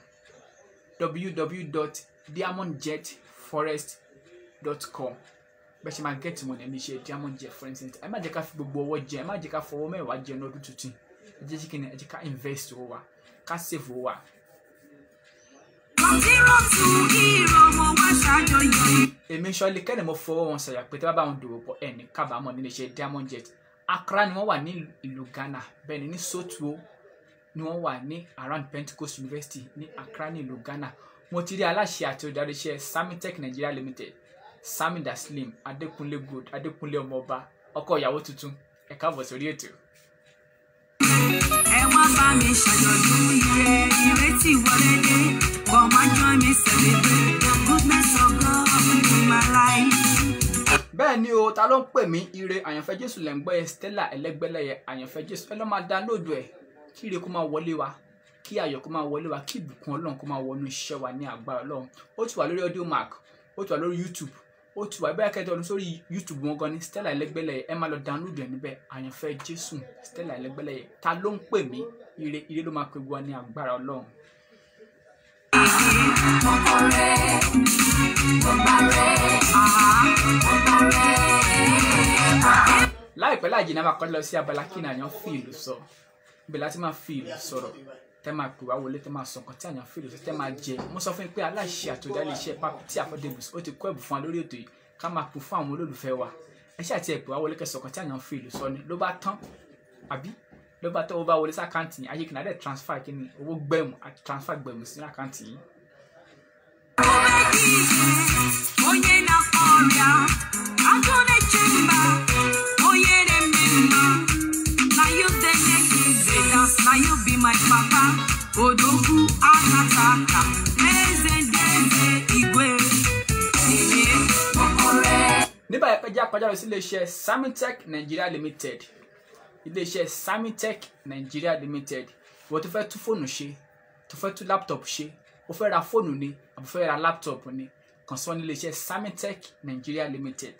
www.diamondjetforest.com bẹ́ẹ̀ ṣe máa gẹ́tì mọ̀ ní iṣẹ́ diamond jet foreign center ẹ má jẹ́ ká fi gbogbo ọwọ́ jẹ ẹ má jẹ́ ká fọwọ́ mẹ́wàá jẹ ní ọdún tuntun ẹ jẹ́ kíni ẹ jẹ́ ká invest owó wa ká save owó wa. èmi sọlí kẹ́ni mo fọwọ́ wọn sọ̀yà pé tí wọ́n bá wọn dòwò pọ̀ ẹ̀ ní kábàámọ̀ nílé iṣẹ́ diamond jet accra ni wọ́n wà ní ìlú ghana bẹ́ẹ̀ ni ní sotuo ni wọ́n wà ní around pentecost university ní accra ní ìlú ghana mo ti rí aláṣẹ àti olùdarí iṣẹ́ samitech nigeria limited sami daslim adékúnlé gold adékúnlé ọmọọba ọkọ ìyàwó tuntun ẹ káàbọ̀ sórí ètò. ẹ wá bá mi ṣàjọ̀dún ire ìrètí wọlé dé come and join me celebrate the goodness of God in my life. bẹ́ẹ̀ ni o ta ló ń pè mí ire àyànfẹ́ jésù lẹ́ ń gbọ́ ẹ stella ẹlẹ́gbẹ́lẹ́yẹ àyànfẹ́ jésù ẹ lọ́ máa dánlóòdù ẹ̀ kí ire kó máa wọlé wa kí ayọ̀ kó máa wọlé wa kí ìbùkún ọlọ́run kó máa wọnú iṣẹ́ wa ní agbára ọlọ́run ó ti wà lórí audio mark ó ti wà lórí youtube ó ti wà bẹ́ẹ̀ kẹ́tọ́ ọdún sórí youtube wọn gan ni stella ẹlẹ́gbẹ́lẹ́yẹ ẹ máa lọ dánlóòdù ẹ̀ níbẹ̀ àyànfẹ́ jésù stella ẹlẹ́gbẹ́lẹ́yẹ ta ló ń pè mí ire ire ló máa pe wa ní agbára ọlọ́run. láìpẹ́ láì jìnnà máa kọ́ lọ sí abala kí ni àyàn fi ìlú sọ ibẹ̀ láti máa fi ìlú sọ̀rọ̀ tẹ́ máa pè wá wọlé tẹ́ máa sọ nǹkan tí àyàn fi ìlú sọ tẹ́ máa jẹ mo sọ fún yín pé aláṣẹ àtòdálẹ̀ iṣẹ́ Papity Affordables ó ti kọ́ ẹ̀bùn fún wa lórí ètò yìí ká máa pè fún àwọn olólùfẹ́ wa ẹ ṣáà ti ẹ̀ pè wá wọlé kẹ́ sọ nǹkan tí àyàn fi ìlú sọ ni ló bá tán àbí ló bá tọ́ ó bá wọlé sí àkáǹtì yìí ayé kìnnà dẹ̀ transfer kí ni owó gbẹ̀mù àti transfer gbẹ̀mù sí àkáǹtì yìí onye na-akpọ ọrịa agụ na-eche mba onye na-eme mma na you dey make me dey dance na you be my papa odogwu akata aka eze ndị eze igwe ihe okore nígbà yẹn pẹ́jà kọjá lọ sí iléeṣẹ́ samitech nigeria limited iléeṣẹ́ samitech nigeria limited ìwọ tó fẹ́ tún fóònù ṣe tó fẹ́ tún laptop ṣe o fẹ́ ra fóònù ni àbò fẹ́ ra laptop ni kàn sí wọn ní iléeṣẹ́ samitech nigeria limited.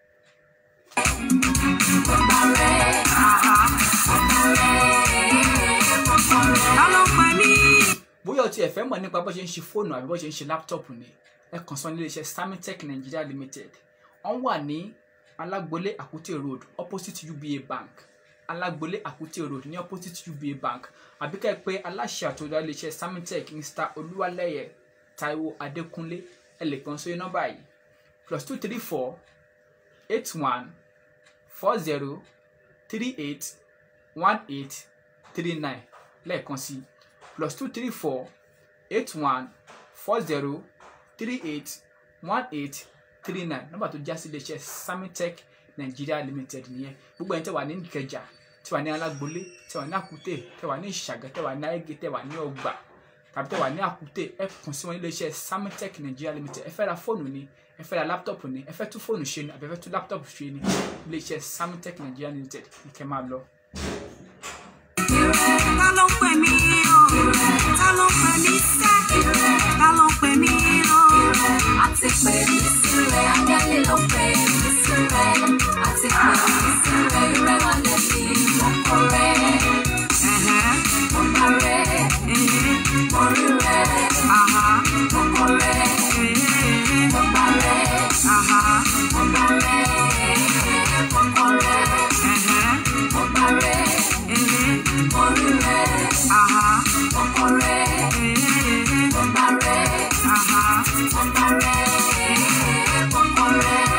ta ló pè mí. bóyá o tiẹ̀ fẹ́ mọ̀ nípa bó ṣe ń ṣe fóònù àbí bó ṣe ń ṣe laptop ni ẹ kàn sí wọn ní iléeṣẹ́ samitech nigeria limited wọ́n wà ní alágbolé àkútè road opposite uba bank alágbolé àkútè road ní opposite uba bank àbí ká ẹ pé aláṣẹ àtòdá iléeṣẹ́ samitech mr olúwalẹ́yẹ taiwo adékúnlé ẹ lè kàn sórí nọ́mbà yìí plus two three four eight one four zero three eight one eight three nine lẹ́ẹ̀kan sí plus two three four eight one four zero three eight one eight three nine nọ́mbà tó já sí iléeṣẹ́ samitech nigeria limited nìyẹn gbogbo ẹni tẹ́ wà ní ìkẹjà tẹ́ wà ní alágbolé tẹ́ wà ní àkútè tẹ́ wà ní ìṣàgà tẹ́ wà ní ayége tẹ́ wà ní ọgbà tàbí tẹ́ wà ní àkútè ẹ kàn sí wọn ní iléeṣẹ́ samitech nigeria limited ẹ fẹ́ ra fóònù ni ẹ fẹ́ ra láptọ̀pù ni ẹ fẹ́ tún fóònù ṣe ni àbí ẹ fẹ́ tún láptọ̀pù ṣe ni iléeṣẹ́ samitech nigeria limited ní kẹ́ máa lọ. ta ló pè mí o ta ló pè mí sẹ́ ta ló pè mí o rẹ̀ àti pé mi sí rẹ̀ ángẹ́lì ló pè mí sí rẹ̀ àti pé mi sí rẹ̀ ire wà lẹ́mí mo kọ rẹ̀ mo bá rẹ̀ mo rí rẹ̀ mo kọ rẹ̀ mo bá rẹ̀ mo bá rẹ̀ mo kọ rẹ̀ mo bá rẹ̀ mo rí rẹ̀ mo kọ rẹ̀ mo bá rẹ̀ mo bá rẹ̀ mo kọ rẹ̀.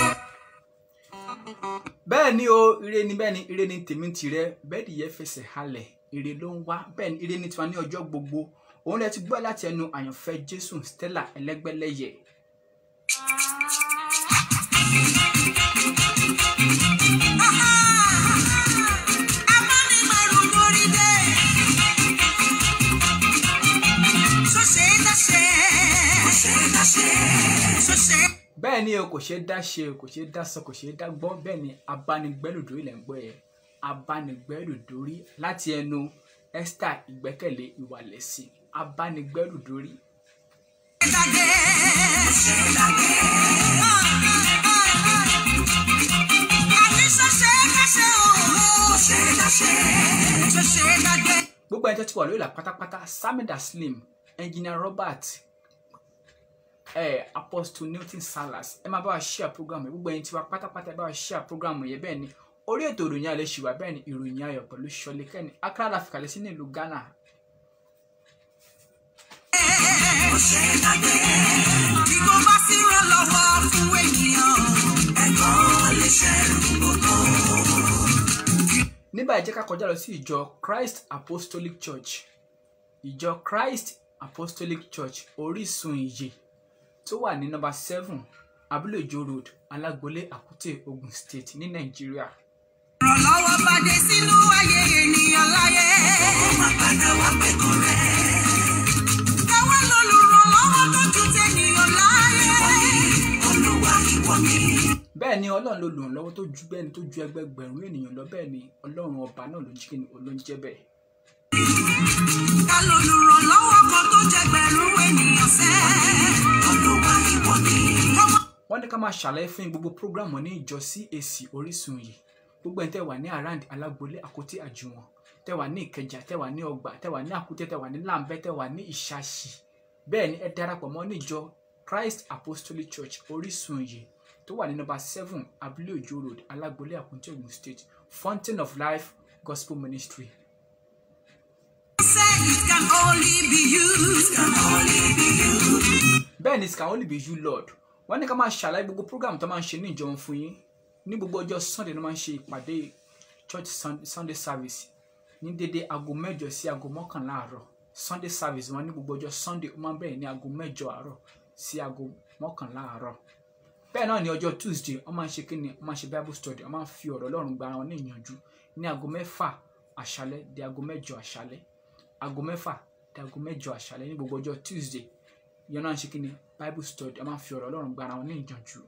bẹ́ẹ̀ ni o ire ni bẹ́ẹ̀ ni ire ni tèmi tirẹ̀ bẹ́ẹ̀ ni ìyẹn fẹsẹ̀ halẹ̀ ire ló ń wá bẹ́ẹ̀ ni ire ni tiwa ní ọjọ́ gbogbo òun lẹ ti gbọ́ láti ẹnu àyànfẹ́ jésù stella ẹlẹ́gbẹ́lẹ́yẹ Amánimẹ̀rù lórí dé. Ṣọṣẹ́ dáṣẹ́. Ṣọṣẹ́ dáṣẹ́. Ṣọṣẹ́. bẹ́ẹ̀ ni o kò ṣeé dá ṣe o kò ṣeé dá sọ kò ṣeé dá gbọ́ bẹ́ẹ̀ ni abánigbẹ́lùdórí lẹ́ ń gbọ́ yẹn abánigbẹ́lùdórí láti ẹnu esther ìgbẹ́kẹ̀lé ìwàlẹ̀sìn abánigbẹ́lùdórí Dàgé. Ṣọṣẹ́ dàgé. Àní ṣọṣẹ́ dáṣẹ́ o. Ṣọṣẹ́ dáṣẹ́. Ṣọṣẹ́ dàgé. gbogbo ẹni tó ti wà lórí ìlà pátápátá samida slim engineer robert eh, apostle newton salas ẹ máa bá wa share program yẹn gbogbo ẹni tí wa pátápátá ẹ bá wa share program yẹn bẹ́ẹ̀ ni orí ètò ìròyìn alẹ́ ṣì wà bẹ́ẹ̀ ni ìròyìn ayọ̀ pẹ̀lú ṣọlẹ̀ kẹ́ni accra la fìkàlẹ̀ sí ní ìlú ghana Ṣọṣẹ́ dàgé. Bí kò bá sí ìrànlọ́wọ́ fún ènìyàn, ẹ̀gbọ́n lè ṣẹ́rù gbogbo. nígbà yìí jẹ́ ká kọjá lọ sí ìjọ christ apostolic church ìjọ christ apostolic church orísun ìyè tó wà ní nọ́mbà seven abúlé ìjọ road alágbolé àkútè ogun state ní nàìjíríà Ìrànlọ́wọ́ bá dé sínú ayé ènìyàn láyé. Ó máa padà wá pẹ̀kọ́ rẹ̀. Káwá lolùrànlọ́wọ́ tó ju tẹnìyàn láyé. Olúwa ìwọ ni. bẹ́ẹ̀ ni ọlọ́run ló lò ń lọ́wọ́ tó ju bẹ́ẹ̀ ni tó ju ẹgbẹgbẹ̀rún ènìyàn lọ bẹ́ẹ̀ ni ọlọ́run ọba náà ló ń jí kí ni ló ń jẹ́ bẹ́ẹ̀. Ká lolùrànlọ́wọ́ kan tó jẹgbẹ̀rún ènìyàn sẹ́. Olúwa ìwọ ni. wọ́n ní ká máa ṣàlàyé fún yín gbogbo prógrámù ní ìjọ CAC orísun yìí gbogbo ẹni tẹ́ wà ní around alágbolé àkótí àjùwọ̀n tẹ́ wà ní ìkẹjà tẹ́ wà ní ọgbà tẹ́ wà ní àkútẹ́ tẹ́ wà ní làǹbẹ́ tẹ́ wà ní ìṣàṣì bẹ́ẹ̀ ni ẹ darapọ̀ mọ́ níjọ Christ Apostolic Church orísun yìí tó wà ní nọ́mbà seven abúlé òjò road alágbolé àkútẹ́ Ògùn state Fountain of Life Gospel Ministry Say it can only be you. It can only be you. bẹ́ẹ̀ ni it can only be you lord wọ́n ní ká máa ṣàlàyé gbogbo program tó máa ń ṣe ní ìjọ fún yín ní gbogbo ọjọ́ sunday ló máa ń ṣe ìpàdé church Sun- sunday service ní dédé aago mẹ́jọ sí aago mọ́kànlá àárọ̀ sunday service wọn ní gbogbo ọjọ́ sunday ó máa ń bẹ̀rẹ̀ ní aago mẹ́jọ àárọ̀ sí aago mọ́kànlá àárọ̀ bẹ́ẹ̀ náà ní ọjọ́ tuesday wọ́n máa ń ṣe kíni wọ́n máa ń ṣe bible study wọ́n máa ń fi ọ̀rọ̀ ọlọ́run gba ara wọn ní ìyànjú ní aago mẹ́fà àṣálẹ́ di aago mẹ́jọ àṣálẹ́ aago mẹ́fà di aago mẹ́jọ àṣálẹ́ ní gbogbo ọjọ́ tuesday yẹn náà ń ṣe kí ni bible study a máa fi ọ̀rọ̀ ọlọ́run gba ara wọn ní ìjànjú.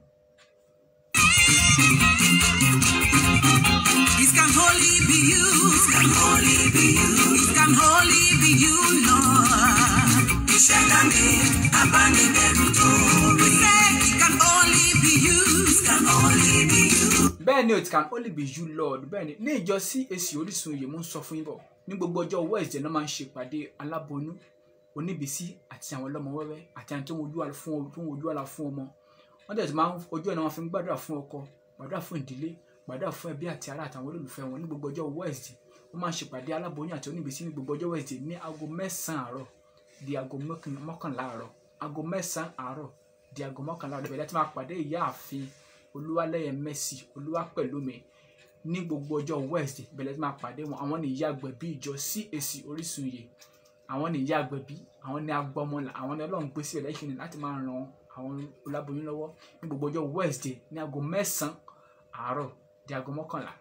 It can only be you. It can only be you. It can only be you, Lord. Ìṣẹ̀dá mi, abánibẹ̀rù tó rí. Say it can only be you. It can only be you. bẹ́ẹ̀ ni it can only be you lord bẹ́ẹ̀ ni ní ìjọ CAC orísun yìí mú ń sọ fún yín bọ̀ ní gbogbo ọjọ́ wednesday náà máa ń ṣe ìpàdé aláboyún oníbísí àti àwọn ọlọ́mọ wẹ́wẹ́ àti àwọn tó ń wojú àlá fún tó ń wojú àlá fún ọmọ wọ́n dẹ̀ ti máa ń ojú ẹ̀ náà wọ́n fi ń gbàdúrà fún ọkọ gbàdúrà fún ìdílé gbàdúrà fún ẹbí àti ará àtàwọn olólùfẹ́ wọn ní gbogbo ọjọ́ wednesday wọ́n máa ń ṣe ìpàdé aláboyún àti oníbísí ní gbogbo ọjọ́ wednesday ní aago mẹ́sàn-án àárọ̀ di aago mọ́kàn- mọ́kànlá àárọ̀ aago mẹ́sàn-án àárọ̀ di aago mọ́kànlá àárọ̀ bẹ̀rẹ̀ tí máa pàdé ìyá àfin olúwalẹ́yẹ mercy olúwa pẹ̀lú mi ní gbogbo ọjọ́ wednesday bẹ̀rẹ̀ tí máa pàdé wọn àwọn ní ìyá àgbẹ̀bí ìjọ CAC orísun yìí àwọn ní ìyá àgbẹ̀bí àwọn ní agbọmọlà àwọn ní ọlọ́run gbé sí ẹ̀lẹ́kìn ní láti máa ran àwọn oláboyún lọ́wọ́ ní gbogbo ọjọ́ wednesday ní aago mẹ́sàn-án àárọ̀ di aago mọ́kànlá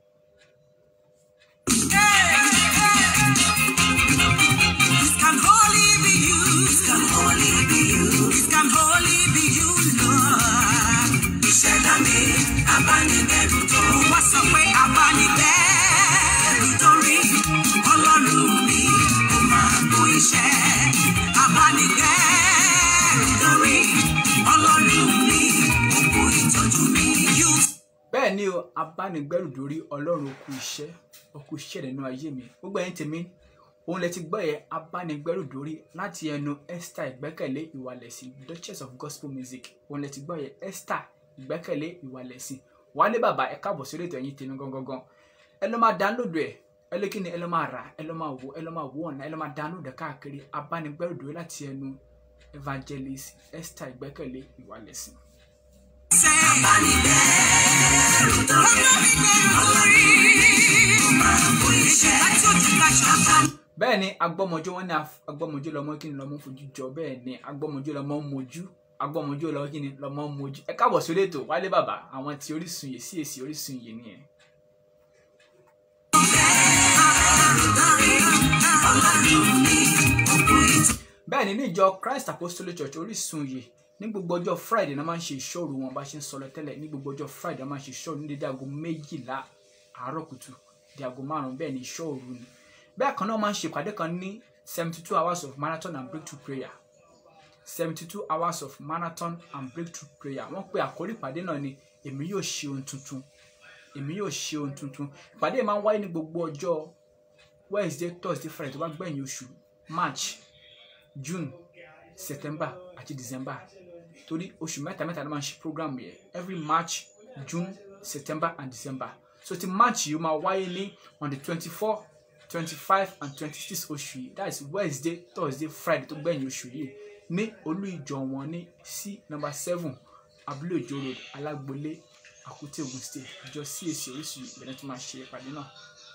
It can only be you. It can only be you. It can only be you, Lord. Ìṣẹ̀dá mi, abánibẹ̀rù tó. Wá sọ pé abánibẹ̀rù tó rí. Ọlọ́run mi, ó máa kó iṣẹ́. Abánibẹ̀rù tó rí. abánigbẹ́rù dórí ọlọ́run okú iṣẹ́ okú iṣẹ́ nínú ayé mi gbogbo ẹ̀yin tèmi òun lẹ ti gbọ́ yẹ abánigbẹ́rù dórí láti ẹnu Esther ìgbẹ́kẹ̀lé ìwàlẹ̀sìn Duchess of Gospel Music òun lẹ ti gbọ́ yẹ Esther ìgbẹ́kẹ̀lé ìwàlẹ̀sìn wálé bàbá ẹ káàbọ̀ sórí ètò ẹ̀yin tèmi gangan ẹ lọ́ máa download ẹ̀ ẹ lé kíni ẹ lọ́ máa rà ẹ lọ́ máa wò ẹ lọ́ máa wò ọ̀nà ẹ lọ́ máa download ẹ̀ káàkiri abánigbẹ́rù dórí láti ẹnu Evangelist Esther ìgbẹ́kẹ̀lé ìwàlẹ̀sìn. bẹ́ẹ̀ ni agbọ́mọjó wọn ní agbọ́mọjó lọmọ kí ni lọmọ fojú jọ bẹ́ẹ̀ ni agbọ́mọjó lọmọ mojú agbọ́mọjó lọmọ kí ni lọmọ mojú ẹ káàbọ̀ sórí ètò wálé bàbá àwọn tí orísun yìí sí èsì orísun yìí nìyẹn. bẹ́ẹ̀ ni ní ìjọ Christ Apostolic Church orísun yìí ní gbogbo ọjọ́ Friday náà máa ń ṣe ìṣòro wọn bá ṣe ń sọlọ tẹ́lẹ̀ ní gbogbo ọjọ́ Friday náà máa ń ṣe ìṣòro ní dédé aago méjìlá àárọ̀ kùtù di aago márùn-ún bẹ́ẹ̀ ni ìṣòro ni bẹ́ẹ̀ kan náà máa ń ṣe ìpàdé kan ní seventy two hours of marathon and breakthrough prayer seventy two hours of marathon and breakthrough prayer wọ́n pe àkórí ìpàdé náà ni èmi yóò ṣe ohun tuntun èmi yóò ṣe ohun tuntun ìpàdé máa ń wáyé ní gbogbo ọjọ́ Wednesday Thursday Friday tó bá gbẹ̀yìn oṣù March June September àti December torí oṣù mẹ́ta mẹ́ta ló máa ń ṣe program yẹn every March June September and December so ti March yìí máa wáyé ní on the twenty four twenty five and twenty six oṣù yìí that is Wednesday Thursday Friday tó gbẹ̀yìn oṣù yìí ní olú ìjọ wọn ní sí number seven abúlé òjò road alágbolé àkútè Ògùn state ìjọ CAC oríṣi ìbẹ̀rẹ̀ tó máa ṣe ìpàdé náà.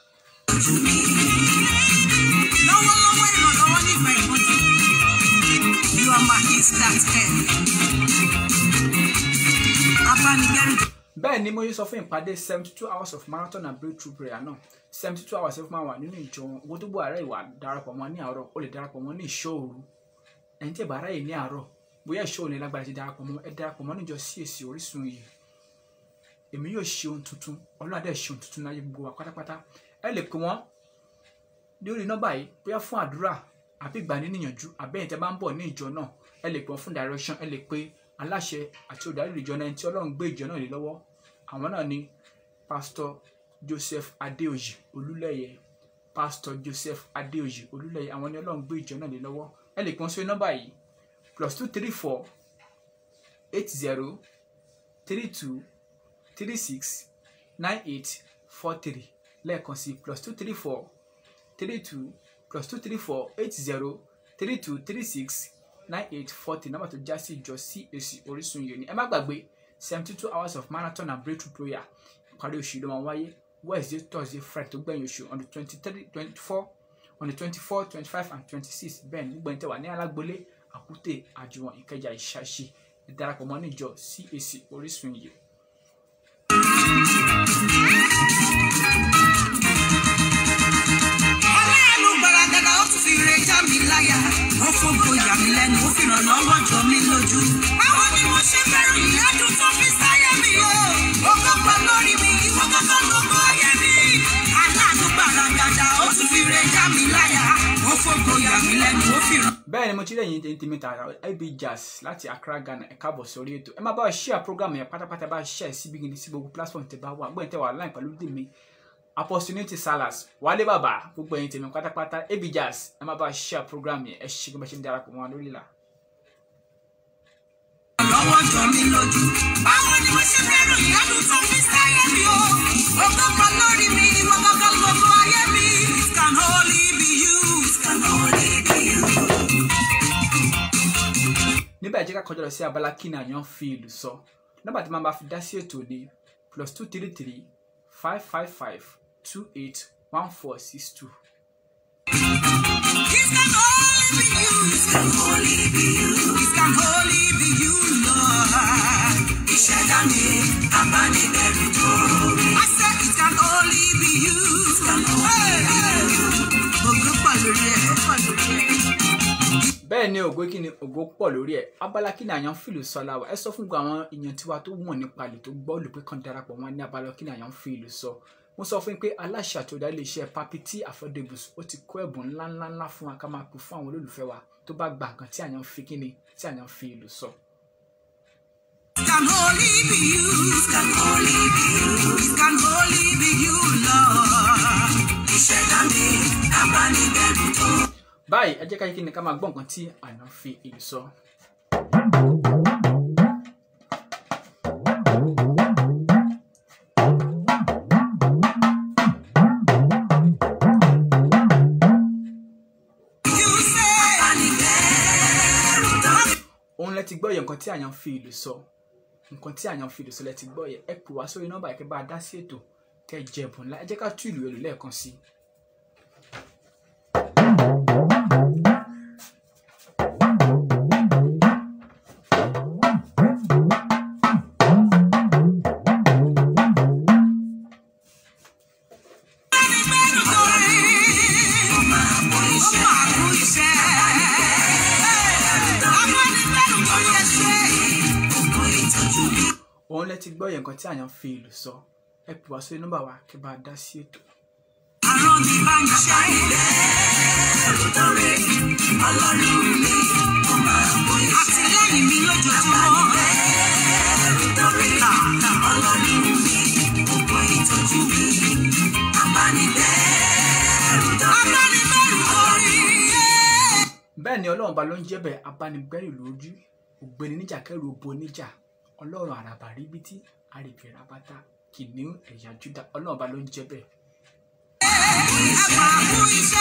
lọ́wọ́lọ́wọ́ ìrànlọ́wọ́ nígbà ìpọ́njú you are my instant help abánigbẹ́rù bẹ́ẹ̀ ni mo yẹ sọ fún ìpàdé seventy two hours of marathon and breakthrough prayer náà seventy two hours fún máa wà nínú ìjọ wọn owó tó gbọ́ àárẹ̀ ìwà darapọ̀ mọ́ ní àárọ̀ ó lè darapọ̀ mọ́ ní ìṣòro ẹ̀yin tí ẹ̀ bá ráyè ní àárọ̀ bóyá ìṣòro ní lágbára ti darapọ̀ mọ́ ẹ darapọ̀ mọ́ níjọ CAC orísun yìí èmi yóò ṣe ohun tuntun ọlọ́run adé ṣe ohun tuntun láyé gbogbo wa pátápátá ẹ lè pè wọ́n lórí nọ́mbà yìí bóyá fún àdúrà àbí ìgbaniníyànjú àbẹ́yìn tẹ́ bá ń bọ̀ ní ìjọ náà ẹ lè pè wọ́n fún direction ẹ lè pe aláṣẹ àti olùdarí ìjọ náà tí ọlọ́run gbé ìjọ náà lé lọ́wọ́ àwọn náà ni pastor joseph adeoji olúlẹ̀yẹ pastor joseph adeoji olúlẹ̀yẹ àwọn ni ọlọ́run gbé ìjọ náà lé lọ́wọ́ ẹ lè pè wọ́n sórí nọ́mbà yìí plus two three four eight zero three two three six nine eight four three lẹ́ẹ̀kan sí plus two three four three two plus two three four eight zero three two three six nine eight forty nọ́mbà tó já sí ìjọ CAC Orísun yìí ni ẹ má gbàgbé seventy two hours of marathon and breakthrough prayer ìparí oṣù ló máa wáyé Wednesday Thursday Friday tó gbẹ̀yìn oṣù on the twenty three twenty four on the twenty four twenty five and twenty six bẹ́ẹ̀ ni gbogbo ẹni tẹ́ wà ní alágbolé àkútè àjùwọ̀n ìkẹjà ìṣàṣì ẹ darapọ̀ mọ́ níjọ CAC Orísun yìí. ọlọ́run gbaragada ó tún fi re já mi láyà ó fògo yà mí lẹ́nu ó fi ràn lọ́wọ́ jọ mí lójú. báwo ni mo ṣe fẹ́ràn ìyádùn tó fi sáyé mi o ó kọ́kọ́ lórí mi ìwọ kọ́kọ́ lóko ayé mi. aláàánú gbaragada ó tún fi re já mi láyà ó fògo yà mí lẹ́nu ó fi ràn. bẹ́ẹ̀ ni mo ti lẹ́yìn tèmi tèmi tààrà ib jazz láti Accra Ghana ẹ káàbọ̀ sórí ètò ẹ má bá wa share program yẹn pátápátá bá share síbi gidi sí gbogbo platform tẹ bá wà gbọ́n tẹ wà láì pẹ̀lú tèmi opportunity salas wálé bàbá gbogbo ẹ̀yin tèmi pátápátá ib jazz ẹ má bá wa share program yẹn ẹ ṣe gbọ́n bá ṣe ń darapọ̀ mọ́ wa lórí ìlà. lọ́wọ́ jọ mí lójú. báwo ni mo ṣe fẹ́ràn ìyádùn tó fi sáyé mi o ó kọ́kọ́ lórí mi ìwọ kọ́kọ́ lóko ayé mi. it can only be you. it can only be you. níbẹ̀ jẹ́ ká kọjá lọ sí abala kí ni àyàn fi ìlú sọ nọ́mbà tí màá bá fi dá sí ètò ní plus two three three five five five two eight one four six two. It can only be you. It can only be you. It can only be you, Lord. Ìṣẹ̀dá mi, abánidẹ́rù tó rí. I said it can only be you. It can only be you. Ògo pọ̀ lórí ẹ̀, pọ̀ lórí ẹ̀. bẹ́ẹ̀ ni ògo kí ni ògo pọ̀ lórí ẹ̀ abala kí ni àyàn fi ìlú sọ láwa ẹ sọ fún gbogbo àwọn èèyàn tiwa tó wọ̀n nípa ìlú tó gbọ́ olùpẹ́ kan darapọ̀ wọn ní abala kí ni àyàn fi ìlú sọ mo sọ fún yín pé aláṣẹ àti olùdarí iléeṣẹ́ papiti affordables ó ti kó ẹ̀bùn ńláńláńlá fún wa ká máa pè fún àwọn olólùfẹ́ wa tó bá gba nǹkan tí àyàn fi kí ni tí àyàn fi ìlú sọ. Can only be you, can only be you, can only be you, Lord. Ìṣẹ̀dá mi, abánibẹ̀rù tó. báyìí ẹ jẹ́ ká yí kí ni ká máa gbọ́ nǹkan tí àná fi ìlú sọ. You say, abánibẹ̀rù tó. òun lẹ ti gbọ́ yẹ nǹkan tí àyàn fi ìlú sọ nǹkan tí àyàn fi ìlú sọ lẹ ti gbọ́ yẹ ẹ pè wá sórí nọ́mbà yìí kẹ́ bá a dá sí ètò kẹ́ ẹ jẹ ẹ̀bùn ńlá ẹ jẹ́ ká tú ìlú èlò lẹ́ẹ̀kan sí i. Abánibẹ̀rù tó rí. Ó máa mú iṣẹ́. Ó máa mú iṣẹ́. Abánibẹ̀rù tó yẹ ṣe. Ògùn ìtọ́jú mi. òun lẹ ti gbọ́ yẹ nǹkan tí àyàn fi ìlú sọ ẹ pè wá sórí nọ́mbà wa kẹ́ bá a dá sí ètò. Àrùn mi bá ń ṣe. Abánibẹ̀rù tó rí. Ọlọ́run mi. Ó máa mú iṣẹ́. Àtìlẹ́yìn mi lójoojúmọ́. Abánibẹ̀rù tó rí. Ọlọ́run mi. Ògùn ìtọ́jú mi. Abánibẹ̀rù tó rí. Abánibẹ̀rù tó rí. bẹ́ẹ̀ ni ọlọ́run ba ló ń jẹ́ bẹ́ẹ̀ abánigbẹ́rù lójú ògbéni níjà kẹrù obo níjà ọlọ́run àràbà ríbití àrègbè rabata kìnìún ẹ̀yà júdà ọlọ́run ba ló ń jẹ́ bẹ́ẹ̀. Àpapọ̀ iṣẹ́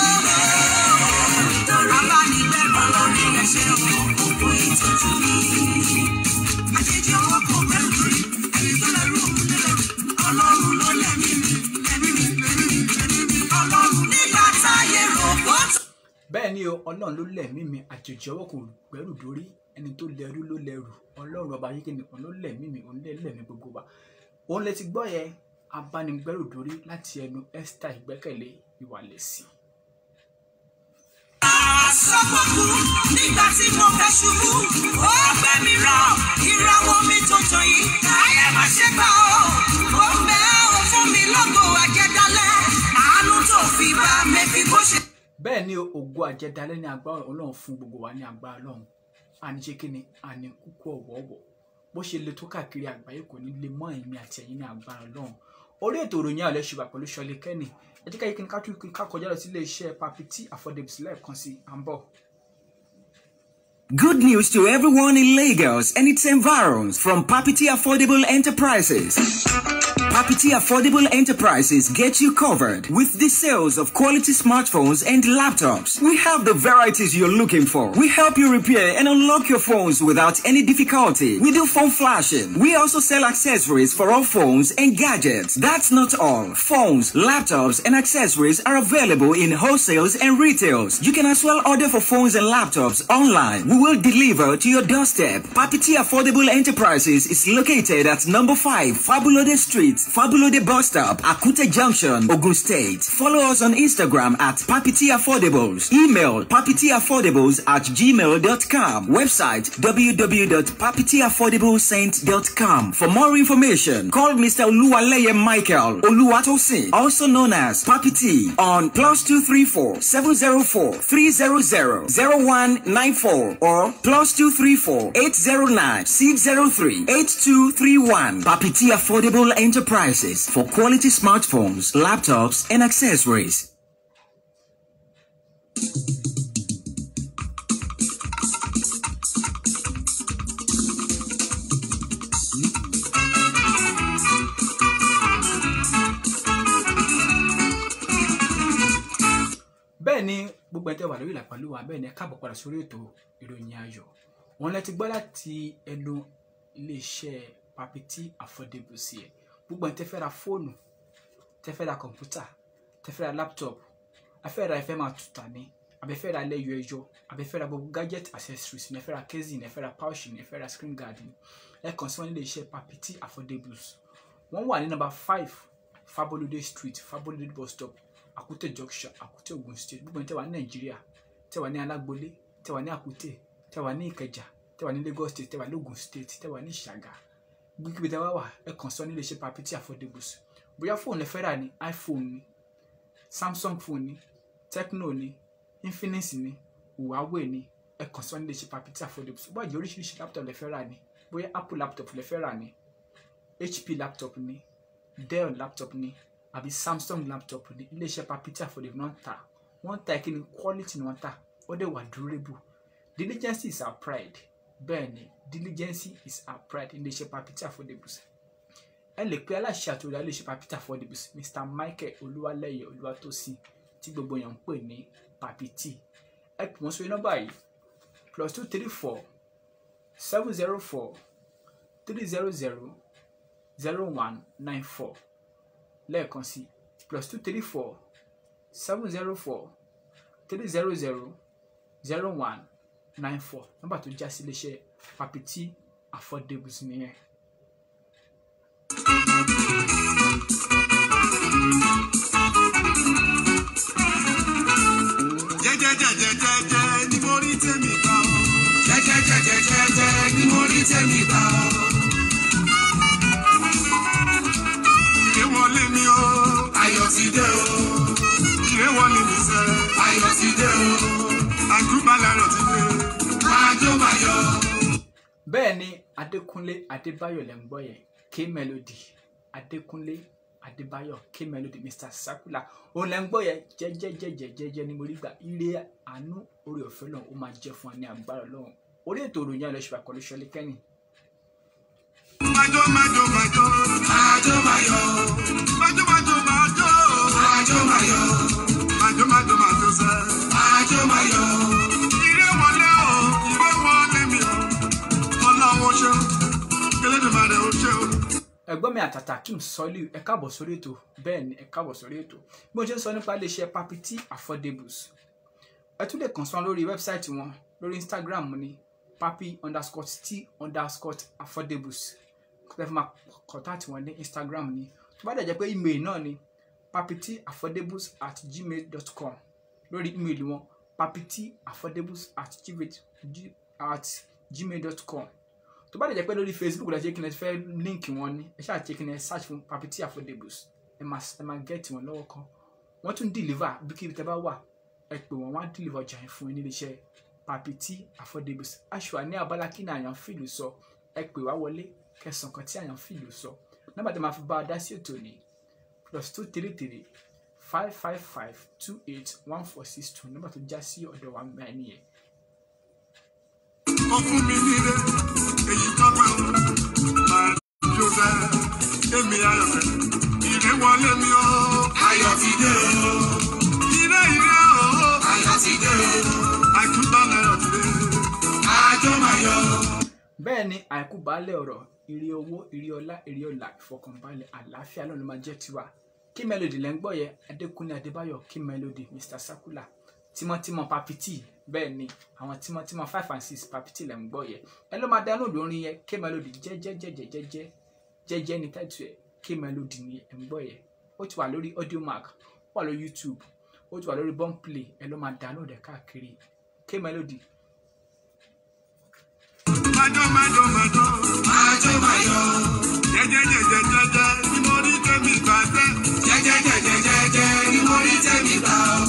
abánibẹ̀rù ọlọ́run ẹ ṣé o. Òkú ìtọ́jú mi. Àjèjì ọwọ́ kò bẹ̀rù lórí. Ẹni tó lẹ́rù òun lẹ́rù. Ọlọ́run ló lẹ́mí mi. Lẹ́mí mi, lẹ́mí mi, lẹ́mí mi. Ọlọ́run nígbà táyé rògbò tó. bẹ́ẹ̀ ni o ọlọ́run ló lẹ̀mí mi àjèjì ọwọ́ kò gbẹ́rù dórí ẹni tó lẹ́rú ló lẹ́rù ọlọ́run ọba yìí kìnìún ló lẹ̀mí mi òun lè lẹ̀mí gbogbo wa òun lè ti gbọ́ yẹ abánigbẹ́rù dórí láti ẹnu Esther ìgbẹ́kẹ̀lé ìwàlẹ̀sí. Àsọ̀gbọ̀kú nígbà tí mo fẹ́ ṣubú. Ó gbé mi rọ ìràwọ̀ mi tuntun yìí. Ayé má ṣe gbà ó. Ó ń bẹ ó fún mi lógo àjẹdálẹ̀. Àánú tó fi bá mi fi kó ṣe. bẹ́ẹ̀ ni o, ògo àjẹdálẹ́ ní agbára ọlọ́run fún gbogbo wa ní agbára ọlọ́run àní ṣe kí ni àní kúkú ọ̀wọ̀ọ̀wọ̀ bó ṣe le tó káàkiri àgbáyé kò ní lè mọ́ èmi àti ẹ̀yin ní agbára ọlọ́run orí ètò ìròyìn àlẹ́ ṣùgbọ́n pẹ̀lú ṣọlẹ̀ kẹ́nì ẹ jẹ́ ká yí kí ni ká tún ká kọjá lọ sí ilé iṣẹ́ papiti affordables lẹ́ẹ̀kan sí à ń bọ̀. Good news to everyone in Lagos and its environs from Papiti Affordable Enterprises. Papiti Affordable Enterprises get you covered with the sales of quality smartphones and laptops. We have the varieties you're looking for. We help you repair and unlock your phones without any difficulty. We do phone flashing. We also sell accessories for all phones and gadgets. That's not all. Phones, laptops, and accessories are available in wholesales and retails. You can as well order for phones and laptops online. We will deliver to your doorstep. Papiti Affordable Enterprises is located at number 5 Fabulode Street, Fabulode Bus Stop, Akute Junction, Ogun State. Follow us on Instagram at Papiti Affordables. Email papitiaffordables at gmail.com. Website www.papitiaffordablescent.com. For more information, call Mr. Oluwaleye Michael Oluwatosin, also known as Papiti, on plus 234 704 300 0194 or plus 234 809 603 8231. Papiti Affordable Enterprises for quality smartphones, laptops, and accessories. bẹ́ẹ̀ ni gbogbo ẹ̀tẹ́ wà lórí ìlàpàlúwà bẹ́ẹ̀ ni ẹ káàbọ̀ padà sórí ètò ìròyìn ayọ̀ wọn lẹ ti gbọ́ láti ẹnu iléeṣẹ́ papiti affordable sí ẹ gbogbo ẹ̀tẹ́ fẹ́ ra fóònù tẹ́ fẹ́ ra kọ̀ǹpútà tẹ́ fẹ́ ra laptop afẹ́ ra ẹfẹ́ máa tuta ní abẹ́fẹ́ ra lẹ́yọ ẹyọ abẹ́fẹ́ ra gbogbo gadget accessories ní ẹ fẹ́ ra casing ẹ fẹ́ ra pouch ní ẹ fẹ́ ra screen guard ní ẹ kàn sí wọn nílé iṣẹ́ papiti affordables wọ́n wà ní nọ́mbà five fabolode street fabolode bus stop àkútè junction àkútè ogun state gbogbo ẹni tẹ́ wà ní nàìjíríà tẹ́ wà ní alágbolé tẹ́ wà ní àkútè tẹ́ wà ní ìkẹjà tẹ́ wà ní lagos state tẹ́ wà ní ogun state tẹ́ wà ní ìṣàgà gbígbé tẹ́ wá wà ẹ kàn sí wọn nílé iṣẹ́ papiti affordables bóyá fóònù ẹ fẹ́ rà ní iphone ní samsung phone ní tecno ní infinix ní huawei ní ẹ kàn sí wọn nílé iṣẹ́ papiti affordables bó àjẹ́ oríṣiríṣi laptop lẹ fẹ́ rà ní bóyá apple laptop lè fẹ́ rà ní hp laptop ní dell laptop ní àbí samsung laptop ní iléeṣẹ́ papita affordable náà ń tà wọ́n ń ta ìkíni quality ni wọ́n ń tà ó dẹ̀ wà durable diligence is our pride bẹ́ẹ̀ ni diligence is our pride iléeṣẹ́ papita affordable ẹ lè pe aláṣẹ àti olùdarí iléeṣẹ́ papita affordable mr michael olúwalẹ́yẹ olúwatósìn tí gbogbo èèyàn ń pè ní papiti ẹ pè wọ́n sórí nọ́mbà yìí plus two three four seven zero four three zero zero zero one nine four lẹ́ẹ̀kan sí plus two three four seven zero four three zero zero zero one nine four nọ́mbà tó já sí iléeṣẹ́ papiti affordables nìyẹn. jẹ́jẹ́jẹ́jẹ́jẹ́ ni mo rí tèmi gbà ó. jẹ́jẹ́jẹ́jẹ́jẹ́ ni mo rí tèmi gbà ó. ìrè wọlé mi o. ayọ̀ ti dé o. ìrè wọlé mi sẹ́. ayọ̀ ti dé o. àdúgbàlárọ̀ ti dé. máa jó máa yọ. bẹ́ẹ̀ ni adékúnlé adébáyọ̀ lẹ́ ń gbọ́ yẹn k melody adékúnlé adébáyọ̀ k melody mr sakula òun lẹ́ ń gbọ́ yẹn jẹ́jẹ́jẹ́jẹ́jẹ́ ni mo rí gbà ire àánú orí ọ̀fẹ́ náà ó máa jẹ́ fún wa ní agbára ọlọ́run orí ètò ìròyìn àlọ́ ìṣúra pẹ̀lú ṣọlí kẹ́ni májó májó májó. májó máa yọ. májó májó májó. májó máa yọ. májó májó májó sẹ́. májó máa yọ. ìrè wọlé o ìrè wọlé mi o. ọlọ́run ó ṣe o. Elédùmarè ó ṣe o. ẹ̀gbọ́n mi àtàtà kim sọ́lì ẹ káàbọ̀ sórí ètò bẹ́ẹ̀ ni ẹ káàbọ̀ sórí ètò bí mo ṣe ń sọ nípa iléeṣẹ́ papiti affordables ẹ tún lè kàn sí wọn lórí wẹ́bsáìtì wọn lórí instagram ní papi underscore t underscore affordables kọ́tà fún ma kọ́tàtì wọn ní instagram ní tó bá dẹ̀ jẹ́ pé email náà ni papiti affordables at gmail dot com lórí email wọn papiti affordables at gmail at gmail dot com tó bá lè jẹ́ pé lórí facebook la ṣe kí n fẹ́ líǹkì wọn ní ẹ ṣáà ṣe kí n search fún papiti affordables ẹ máa ẹ máa get wọn lọ́wọ́ kan wọ́n tún deliver bí kí tẹ́ bá wà ẹ pè wọ́n wọ́n á deliver ọjà yẹn fún yín nílé iṣẹ́ papiti affordables aṣọ àní abala kí ni àyàn fìlù sọ ẹ pè wá wọlé kẹsàn kan tí àyàn fìlù sọ nọ́mbà tí máa fi bá a dá sí ètò ní plus two three three five five five two eight one four six two nọ́mbà tó já sí ọ̀dọ̀ wa mẹ́rin nìyẹn ó fún mi nílé èyí tọ́pẹ́ o. máa jó sẹ́. èmi ayọ̀ fẹ́. ìrè wọlé mi o. ayọ̀ ti dé o. ìrè ìrè o. ayọ̀ ti dé o. àdúgbàlárọ̀ ti dé. àjọ máa yọ. bẹ́ẹ̀ ni àìkú baálé ọ̀rọ̀ ire owó ire ọlá ire ọlà ìfọkànbalẹ̀ àlàáfíà náà ló máa jẹ́ tiwa kí melody lẹ́ ń gbọ́ yẹ adékúnlé adébáyọ̀ kí melody mr sakula tímọ́tímọ́ papiti bẹ́ẹ̀ ni àwọn tímọ́tímọ́ five and six papiti lẹ́ ń gbọ́ yẹ ẹ ló máa download orin yẹ kí melody jẹ́jẹ́jẹ́jẹ́jẹ́ jẹ́jẹ́ ní tẹ́tù ẹ̀ kí melody ni ẹ̀ ń gbọ́ yẹ ó ti wà lórí audio mark ó wà lórí youtube ó ti wà lórí boomplay ẹ ló máa download ẹ̀ káàkiri kí melody májó májó májó. májó máa yọ. jẹ́jẹ́jẹ́jẹ́jẹ́ ni mo rí tèmi gbà sẹ́. jẹ́jẹ́jẹ́jẹ́jẹ́ ni mo rí tèmi gbà o.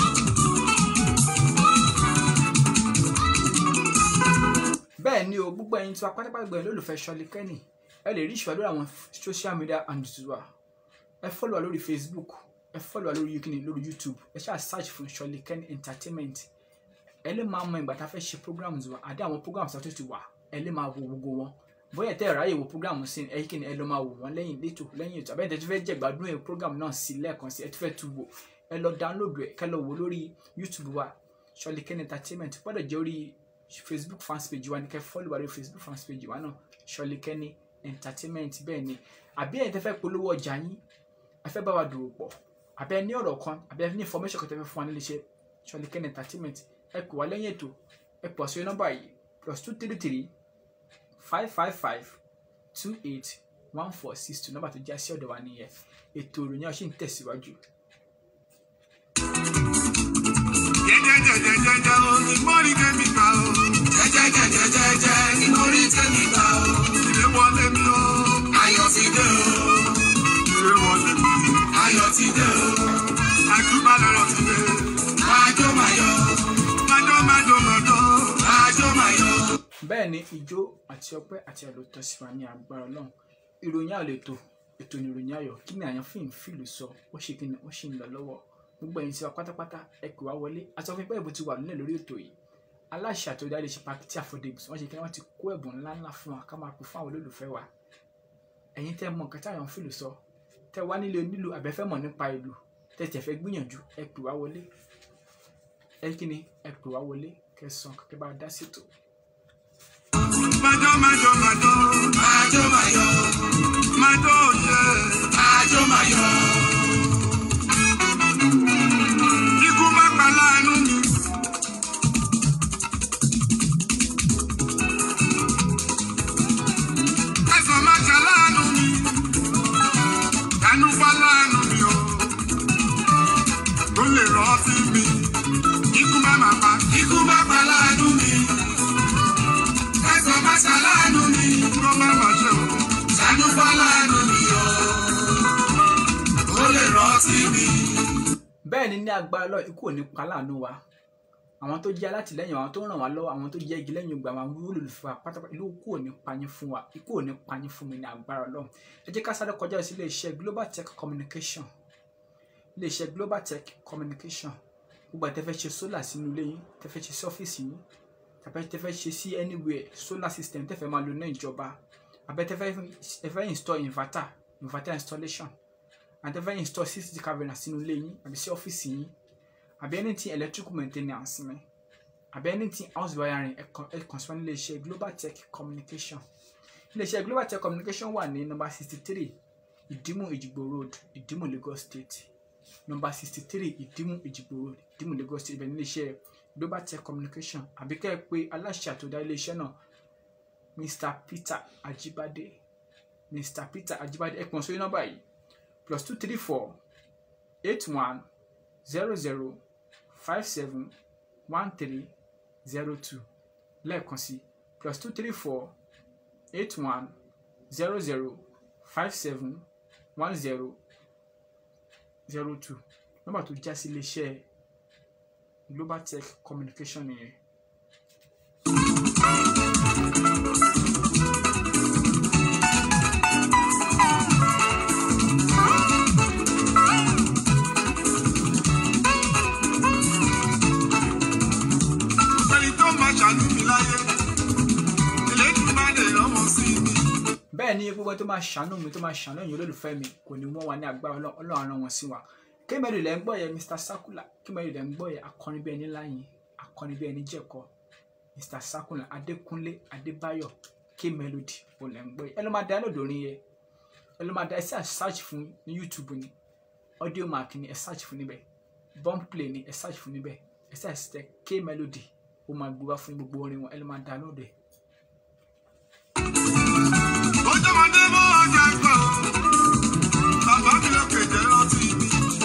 bẹ́ẹ̀ ni o gbogbo ẹ̀yin tí wàá pátápátá gbẹ̀yìn lólùfẹ́ ṣọlí kẹ́nì ẹ lè rí ìṣúra lórí àwọn social media handles wa ẹ fọ́lọ̀ wa lórí facebook ẹ fọ́lọ̀ wa lórí yukini lórí youtube ẹ ṣáà search fún ṣọlí kẹ́nì entertainment ẹ lè máa mọ ìgbà tá a fẹ́ ṣe programs wa àdé àwọn programs tó ti wà ẹ lè máa wo gbogbo wọn bóyá tẹ́ ẹ ráyè wo program sí ẹ kí ni ẹ lọ máa wò wọ́n lẹ́yìn létò lẹ́yìn ètò àbẹ́ẹ̀tẹ̀ tó fẹ́ jẹ́ gbádùn ẹ̀ program náà sí lẹ́ẹ̀kan sí ẹ tó fẹ́ tu wò ẹ lọ download ẹ kẹ́ lọ wò lórí youtube wa ṣọlí kẹ́nì entertainment gbọ́dọ̀ jẹ́ orí facebook fans page wa ni kẹ́ follow wa lórí facebook fans page wa náà ṣọlí kẹ́nì entertainment bẹ́ẹ̀ ni àbí ẹ̀yin tẹ́ fẹ́ polówó ọjà yín ẹ fẹ́ bá wa dòwò pọ̀ àbí ẹ ní ọ̀rọ̀ kan àbí ẹ ní information kan tẹ́ fẹ́ fún wa nílé iṣẹ́ ṣọlí kẹ́nì entertainment ẹ pè wá lẹ́yìn ètò ẹ pọ̀ sí nọ́mbà yìí plus two three three five five five two eight one four six two nọ́mbà tó já sí ọ̀dọ̀ wa nìyẹn ètò ìròyìn ọ̀sìn tẹ̀síwájú. jẹ́jẹ́jẹ́jẹ́jẹ́ o ni mo rí tèmi gbà o. jẹ́jẹ́jẹ́jẹ́jẹ́ ni mo rí tèmi gbà o. ìrè wọlé mi o. ayọ̀ ti dé o. ìrè wọlé mi. ayọ̀ ti dé o. àdúgbàlárọ̀ ti dé. májó máa yọ. májó májó májó. májó máa yọ. bẹ́ẹ̀ ni ijó àti ọpẹ́ àti àlòtọ́ sí wa ní agbára ọlọ́run ìròyìn àlọ́ ètò ètò ní ìròyìn ayọ̀ kí ni àyàn fíìmù fíìlù sọ ó ṣe kí ni ó ṣì ń lọ lọ́wọ́ gbogbo ẹ̀yin tí wa pátápátá ẹ pè wá wọlé àti ọ̀fìn pé ẹ̀bùn ti wà nílẹ̀ lórí ètò yìí aláṣẹ àti ọ̀dà lè ṣe pàkìtì àfọ̀débùs wọ́n ṣe kí wọ́n ti kó ẹ̀bùn ńláńlá fún wa ká máa pè fún àwọn olólùfẹ́ wa ẹ̀yin tẹ́ mọ nǹkan tí àyàn fíìlù sọ tẹ́ wá nílé onílù àbẹ́fẹ́ mọ̀ nípa ìlú tẹ́ tẹ́ fẹ́ gbìyànjú ẹ pè wá wọlé ẹ kí ni ẹ pè wá wọlé kẹsàn kẹkẹ bá dá sètò. Majo, majo, majo. Majo, majo. Majo, yeah. Majo, majo. Ikú má pa láàánú mi. Ẹ̀sán má ṣe láàánú mi. Ẹnu bá láàánú mi o. Tó lè rántí mi. Ikú má má pa. Ikú má pa láàánú mi ẹ̀sán má ṣàlànú mi. Kó má má ṣe o. Ṣàánú fọ́lánú mi o. Ó lè rántí mi. bẹ́ẹ̀ ni ní agbára lọ ikú ò ní pa láàánú wa àwọn tó jẹ́ alátìlẹ́yìn àwọn tó ràn wá lọ́wọ́ àwọn tó jẹ́ igi lẹ́yìn ògbà àwọn olólùfẹ́ wa pátápátá ìlú ikú ò ní payín fún wa ikú ò ní payín fún mi ní agbára lọ ẹ jẹ́ ká sáré kọjá sí iléeṣẹ́ global tech communication iléeṣẹ́ global tech communication gbogbo àti tẹ́fẹ́ ṣe solar sínú ilé yín tẹ́fẹ́ ṣe sí ọ́fíìsì yín tàbí tẹ́fẹ́ ṣe sí anywhere solar system tẹ́fẹ́ máa lò ní ìjọba àbẹ́ tẹ́fẹ́ tẹ́fẹ́ install inverter inverter installation and tẹ́fẹ́ install cctv camera sínú ilé yín àbí sí ọ́fíìsì yín àbí anything electrical maintenance mi àbí anything house wiring ẹ kàn ẹ kàn sí wọn ní iléeṣẹ́ global tech communication iléeṣẹ́ global tech communication wà ní number sixty three ìdímù ìjìgbò road ìdímù lagos state number sixty three ìdímù ìjìgbò road ìdímù lagos state ibẹ̀ ní iléeṣẹ́ global tech communication àbí kẹ́ ẹ pé aláṣẹ àtòdá iléeṣẹ́ náà mr peter ajibade mr peter ajibade ẹ pọ̀n sórí nọ́mbà yìí plus two three four eight one zero zero five seven one three zero two lẹ́ẹ̀kan sí plus two three four eight one zero zero five seven one zero zero two nọ́mbà tó já sí iléeṣẹ́ global tech communication nìyẹn. Ẹni tó máa ṣàánú mi láyé. Elédùmarè rọ́mọ sí mi. bẹ́ẹ̀ ni gbogbo tó máa ṣàánú mi tó máa ṣàánú ẹ̀yin olólùfẹ́ mi kò ní wọ́n wa ní agbára Ọlọ́run Ọlọ́run rán wọn sí wa kémẹ́rì lẹ́ ń gbọ́ yẹn mr sakula kémẹ́rì lẹ́ ń gbọ́ yẹn akọrin bí ẹni láyìn akọrin bí ẹni jẹ̀kọ mr sakula adékúnlé adébáyọ̀ kémẹ́lódì ò lẹ́ ń gbọ́ yẹn ẹ ló máa dá lòdò orin yẹn ẹ ló máa dá ẹ sí search fún ní youtube ni audio mark ni ẹ search fún níbẹ̀ bomb play ni ẹ search fún níbẹ̀ ẹ sí àṣìṣe kémẹ́lódì ó máa gbé wá fún gbogbo orin wọn ẹ ló máa dá lòdò ẹ Ọjọ́mọdé mọ́ ọjà gbọ́. Bàbá mi lókè jẹ́ rántí mi.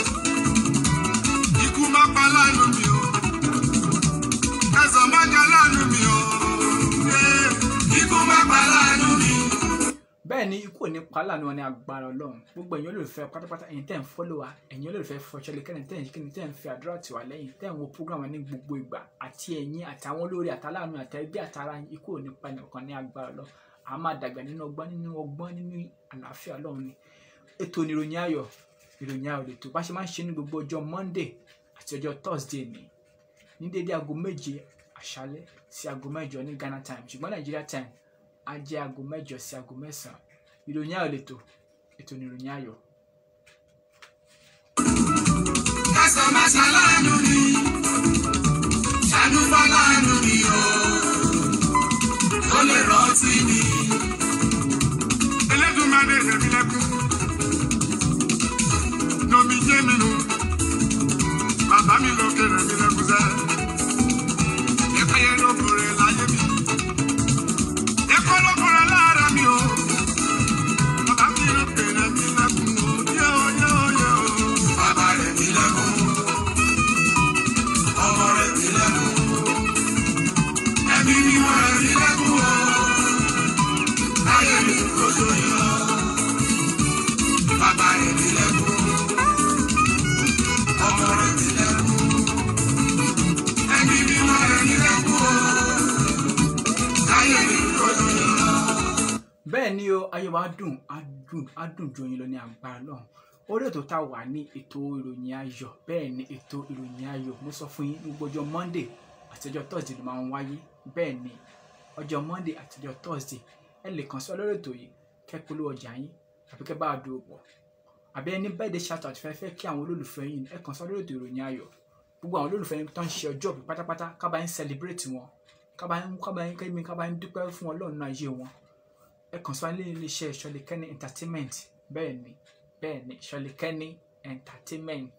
Ikú má pa láàánú mi o. Ẹ̀sán má jẹ láàánú mi o. Ee, Ikú má pa láàánú mi. bẹ́ẹ̀ ni ikú ò ní pa láàánú wọn ní agbára ọlọ́run gbogbo ẹ̀yin olólùfẹ́ pátápátá ẹ̀yin tẹ́ ń fọ́lọ́ wa ẹ̀yin olólùfẹ́ fọṣọlẹ̀ kẹ́ni tẹ́ ń kíni tẹ́ ń fi àdúrà tì wá lẹ́yìn tẹ́ ń wo program wa ní gbogbo ìgbà àti ẹ̀yin àtàwọn olórí àtàláàánú àtẹ̀bí àtàrà yín ikú ò ní pa nìkan ní agbára ọlọ́run a máa dàgbà nínú ọgbọ́n nínú ọgbọ́n nínú àlàáfíà ọlọ́run ni ètò ní ìròyìn ayọ̀ ìròyìn ayọ̀ lè tó bá ṣe máa ń ṣe ní gbogbo ọjọ́ monday àti ọjọ́ thursday ni ní dédé aago méje àṣálẹ́ sí aago mẹ́jọ ní ghana time ṣùgbọ́n nigeria time á jẹ́ aago mẹ́jọ sí aago mẹ́sàn-án ìròyìn ayọ̀ lè tó ètò ní ìròyìn ayọ̀ Ẹ̀sán má ṣàlànú mi. Ṣàánú fọ́lánú mi o. Ó lè rántí mi. Elédùmarè rẹ̀ mi lẹ́kún. Nomi jẹ́ mi nù. Bàbá mi lókè rẹ̀ mi lẹ́kún sẹ́. Ẹ̀kọ́ yẹn ló kórè láyé mi. Ẹ̀kọ́ ló kórè lára mi o. Bàbá mi lókè rẹ̀ mi lẹ́kún o. Yé o yé o yé o. Bàbá rẹ̀ mi lẹ́kún. Ọmọ rẹ̀ mi lẹ́kún. Ẹ̀mí mímọ́ rẹ̀ mi lẹ́kún o. Láyé mi kò tó yọ. Bàbá rẹ̀ mi lẹ́kún. ayé wa dùn á dùn á dùn ju oyin lọ ní agbára lọ́hùn orí ètò tá a wà ní ètò ìròyìn ayọ̀ bẹ́ẹ̀ ni ètò ìròyìn ayọ̀ mo sọ fún yín ní gbogbo ọjọ́ monday àti ọjọ́ thursday ló máa ń wáyé bẹ́ẹ̀ ni ọjọ́ monday àti ọjọ́ thursday ẹ lè kàn sí ọ lórí ètò yìí kẹ́ polówó ọjà yín àbí kẹ́ bá a dúró pọ̀ àbí ẹni bẹ́ẹ̀ de shout out fẹ́ fẹ́ kí àwọn olólùfẹ́ yín ẹ kàn sí ọ lórí ètò ìròyìn ayọ̀ gbogbo àwọn olólùfẹ́ yín tó ń ṣe ọjọ́ òbí pátápátá ká bá yín celebrate wọn ká bá yín ká bá yín kẹ́mi ká bá yín dúpẹ́ fún ọlọ́run náà ayé wọn ẹ kàn sí wa ní iléeṣẹ́ ìṣọ̀lẹ̀kẹ́ni entertainment bẹ́ẹ̀ ni bẹ́ẹ̀ ni ìṣọ̀lẹ̀kẹ́ni entertainment.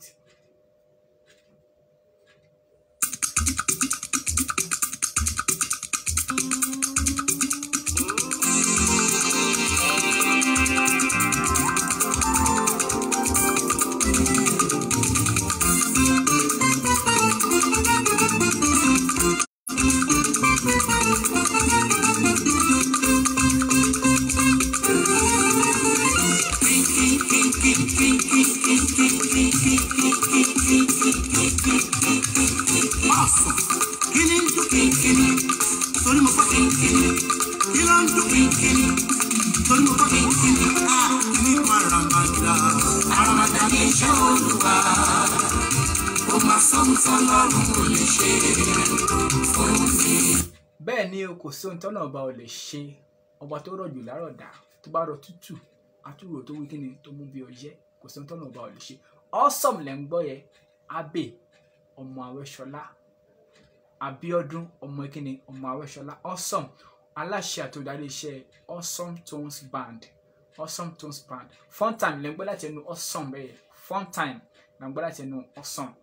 Awesome. Kí ni ń dún kínkínní? Torí mo gbọ́ kínkínní. Kí ló ń dún kínkínní? Torí mo gbọ́ kínkínní. A ní Maramada. Maramada ní iṣẹ́ olúwa. Ó máa sọ́hun tán lọ́rùn ò lè ṣe fún mi. bẹ́ẹ̀ ni o kò sí ohun tọ́nà ọba ò lè ṣe ọba tó rọ̀jù lárọ̀dá tó bá rọ tútù àtúrò tó wí kíni tó mú bí ọyẹ́ kò sí ohun tọ́nà ọba ò lè ṣe awesome lẹ́ ń gbọ́ yẹ abe ọmọ awẹ́ṣọlá abiodun ọmọ kíni ọmọ awẹ́ṣọlá awesome aláṣẹ àtòdarí iṣẹ́ awesome tones band awesome tones band fun time lẹ́ ń gbọ́ láti ẹnu awesome bẹ́ẹ̀ fun time lẹ́ ń gbọ́ láti ẹnu awesome.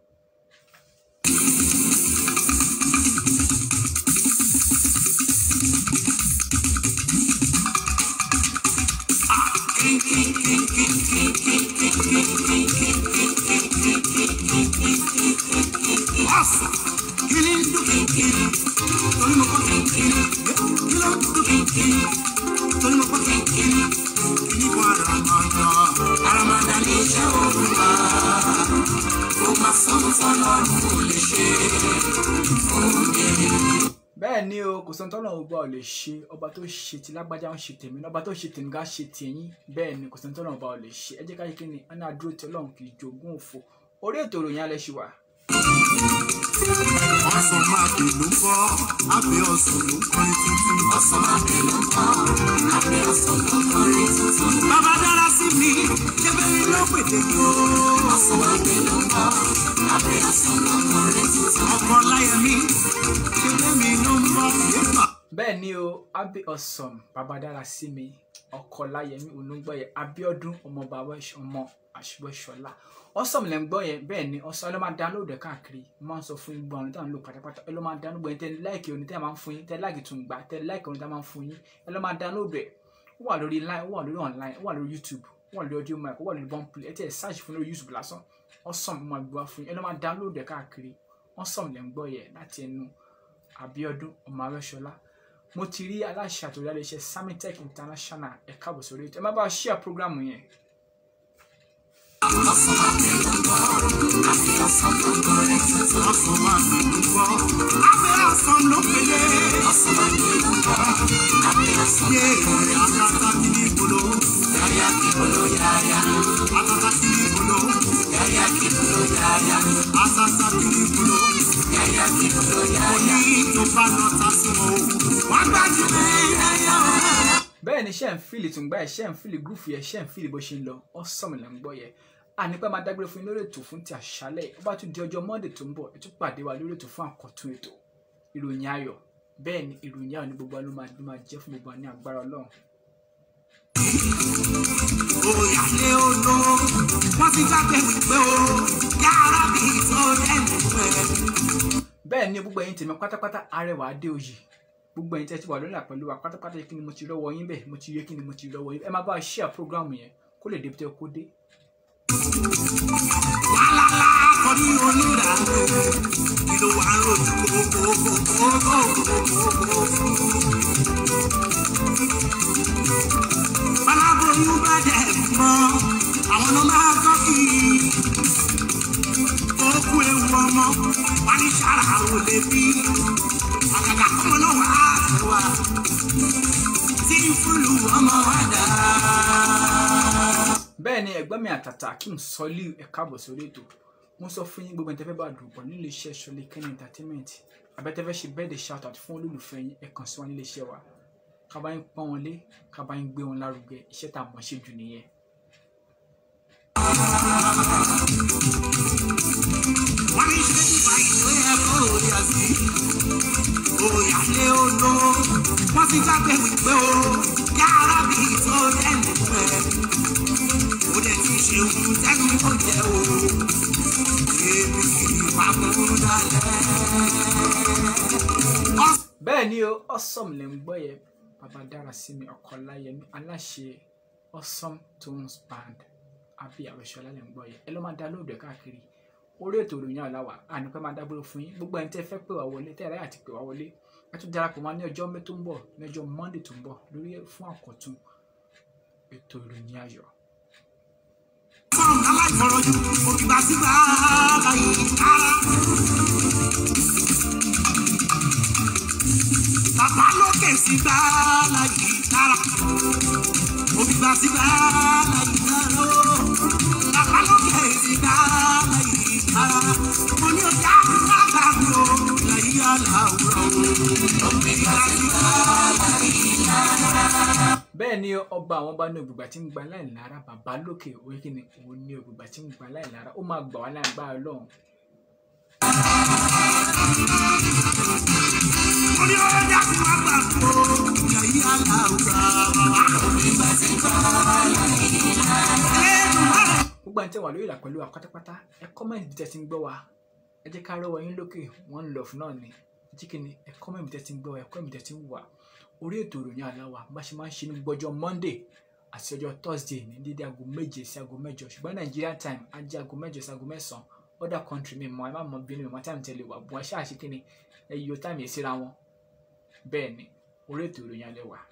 Awesome. Kí ni ń dún kínkínní? Torí mo gbọ́ kínkínní. Kí ló ń dún kínkínní? Torí mo gbọ́ kínkínní. Kí ni Maramada? Maramada ní iṣẹ́ olúwa. Ó máa sọ́hun tán lọ́rùn ò lè ṣe fún mi. bẹ́ẹ̀ ni o kò sọ́n tọ́nà ọba ò lè ṣe ọba tó ṣe ti lágbájá ń ṣe tèmi ọba tó ṣe tèmi ká ṣe tèyín bẹ́ẹ̀ ni kò sọ́n tọ́nà ọba ò lè ṣe ẹ jẹ́ ká ṣe kí ni ẹ náà dúró tí ọlọ́run kì í jogún òfo orí ètò ìròyìn alẹ́ ṣì wà. Ọ̀sán máa bè ló ń bọ́, àbẹ̀ ọ̀sán ló ń kọrin tuntun. Ọ̀sán máa bè ló ń bọ́, àbẹ̀ ọ̀sán ló ń kọrin tuntun. Bàbá dára sí mi, ṣẹ́bẹ̀rẹ̀ ló pètè kó. Ọ̀sán máa bè ló ń bọ́, àbẹ̀ ọ̀sán ló ń kọrin tuntun. Ọkọ láyẹ̀mí, ṣẹ́bẹ̀ mi ló ń bọ́. Yéèpà. bẹ́ẹ̀ ni o abe ọ̀sán babadára sí mi ọkọ láyẹmí olùgbọ́yẹ abiodun ọmọ bàbá ẹ̀ṣ- ọmọ àṣìwẹ̀ṣọlá ọ̀sán lẹ́ ń gbọ́ yẹn bẹ́ẹ̀ ni ọ̀sán ẹ ló máa download ẹ̀ káàkiri mo máa ń sọ fún yín gbọ́n ọ̀run tí à ń lò pátápátá ẹ ló máa download ẹ̀ tẹ́ láìkì orin tẹ́ máa ń fún yín tẹ́ láìkì tún gbà tẹ́ láìkì orin tẹ́ máa ń fún yín ẹ ló máa download ẹ̀ ó wà lórí line ó wà lórí online ó wà lórí youtube ó wà lórí audio mic ó wà lórí boomplay ẹ tẹ́ ẹ search fún lórí youtube lásán ọ̀sán mo máa gbé wá fún yín ẹ ló máa download ẹ̀ káàkiri ọ̀sán lẹ́ ń gbọ́ yẹn láti ẹnu abiodun ọmọ arẹ́ṣọlá mo ti rí aláṣẹ àtòrí iléeṣẹ́ samitech international ẹ káàbọ̀ sórí ètò ẹ má bá a share program yẹn Ọ̀sán máa bè ló ń bọ́, àbẹ̀ ọ̀sán ló pèlè. Ọ̀sán máa bè ló ń bọ́, àbẹ̀ ọ̀sán ló pèlè. Àtàtà kì í bolo, yáyá kì í bolo yáyá. Àtàtà kì í bolo, yáyá kì í bolo yáyá. Àtàtà kì í bolo, yáyá kì í bolo yáyá. Òní tó bá lọ ta sí wọn o, wọ́n gbájú lé yáyá o. bẹ́ẹ̀ ni ṣe ń fìlì tún gbá ẹ̀ ṣe ń fìlì gúrùfù yẹn ṣe ń fìlì bó ṣe ń lọ ọ̀sán là ń gbọ́ yẹn ànípẹ́ máa dágbére fún yín lórí ètò fún ti àṣálẹ̀ ó bá tún di ọjọ́ monday tó ń bọ̀ ẹ tún pàdé wa lórí ètò fún àkọ́tún ètò ìròyìn ayọ̀ bẹ́ẹ̀ ni ìròyìn ayọ̀ ní gbogbo wa ló máa ló máa jẹ́ fún gbogbo wa ní agbára ọlọ́run Òyàlé odò, wọ́n ti gbàgbé wípé o, yàrá bí tó dẹ́nu pẹ́. bẹ́ẹ̀ ni gbogbo ẹ̀yin tèmi pátápátá arẹwà adé oyè gbogbo ẹ̀yin tẹ́ ti wà lórí àpẹ̀lú wa pátápátá yẹ kí ni mo ti rọ́wọ́ yín bẹ́ẹ̀ mo ti yẹ kí ni mo ti rọ́wọ́ yín ẹ máa bá a share program yẹn kó lè débi tẹ́ kó dé Wàhálà akọni onídàájọ́, kí ló wà ń rojú kókókókókókókókó. Báláboyún bá dẹ̀ mọ́, àwọn ló máa kọ́ kí. Kókó ewu ọmọ, wà ní sára ò lè bí. Àgàgà ọmọ náà wà á tẹ̀wá. Tí fúlù ọmọ wa dà. bẹ́ẹ̀ ni ẹ̀gbọ́n mi àtàtà akeem sọ́lí ẹ káàbọ̀ sórí ètò mo sọ fún yín gbogbo ìtẹ́fẹ́ bá dùn pọ̀ nílé iṣẹ́ ṣọlẹ̀ kẹ́ni entertainment abẹ́tẹ́fẹ́ ṣe bẹ́ẹ̀ de shout out fún olólùfẹ́ yín ẹ kàn sí wọn nílé iṣẹ́ wa ká bá yín pọ́n wọn lé ká bá yín gbé wọn lárugẹ iṣẹ́ tá a mọ̀ ṣe jù nìyẹn. wọ́n ní ṣe ìgbà ìwé ẹ̀kọ́ òde àti òyàlé olówó wọ́n ti jágbe wípé o yàrá bí tó lẹ́nu pẹ́ ó dẹ̀ ti ṣe ohun tẹ́nu ó jẹ́ o èmi kì í pamọ́ dalẹ̀. bẹ́ẹ̀ ni o awesome lè ń gbọ́ yẹ bàbá dára sí mi ọkọ láyẹmí aláṣẹ awesome tones band àbí àwẹ̀ṣọ́lá lè ń gbọ́ yẹ ẹ lọ́ máa dá lóòdù ẹ̀ káàkiri orí ètò ìròyìn àláwà ànípẹ́ máa dágbére fún yín gbogbo ẹni tẹ́ fẹ́ pè wá wọlé tẹ́ ẹ̀ ráyà ti pè wá wọlé ẹ tún darapọ̀ máa ní ọjọ́ mẹ́ tó ń bọ̀ ní ọjọ́ monday tó ń bọ̀ lórí fún àkọ́tún ètò ìròyìn ayọ̀. fọ́ọ̀mù aláìfọ̀rọ̀jù òkìgbà sígbà láyé ara. bàbá lókè sígbà láyé ara. òkìgbà sígbà láyé ara. bàbá lókè sígbà láyé ara. mo ní ọjà àgbà mi ò láyé aláwùrọ̀ o. òkìgbà sígbà láyé ara. bẹ́ẹ̀ ni ọba àwọn ọba ní ògbùgbà tí ń gba láìlára bàbá lókè orí kìíní òun ní ògbùgbà tí ń gba láìlára ó máa gbà wá láìgbára lọ́hùn. mo ní ọjà àgbà mi ò láyé aláwùrọ̀ òkìgbà sígbà láyé ara. gbogbo àti wà lórí ìlà pẹ̀lú wa pátápátá ẹ kọ́mẹ̀ntì bí tẹ́ ti ń gbọ́ wa ẹ jẹ́ ká rọ́wọ́ yín lókè wọ́n ń lọ fún náà ni ẹ jẹ́ kí ni ẹ kọ́mẹ̀ntì bí tẹ́ ti ń gbọ́ wa ẹ kọ́mẹ̀ntì bí tẹ́ ti ń wà orí ètò ìròyìn aláwa bá ṣe máa ń ṣe ní gbogbo ọjọ́ monday àti ọjọ́ thursday ní dédé aago méje sí aago mẹ́jọ ṣùgbọ́n nigeria time á jẹ́ aago mẹ́jọ sí aago mẹ́sàn-án other country mi mọ ẹ má mọ bínú mi mọ time tẹ̀lé wà bùn ẹ ṣáà ṣe kí ni ẹ yíyọ time yẹn síra wọn bẹ́ẹ̀ ni orí ètò ìròyìn alẹ́ wà.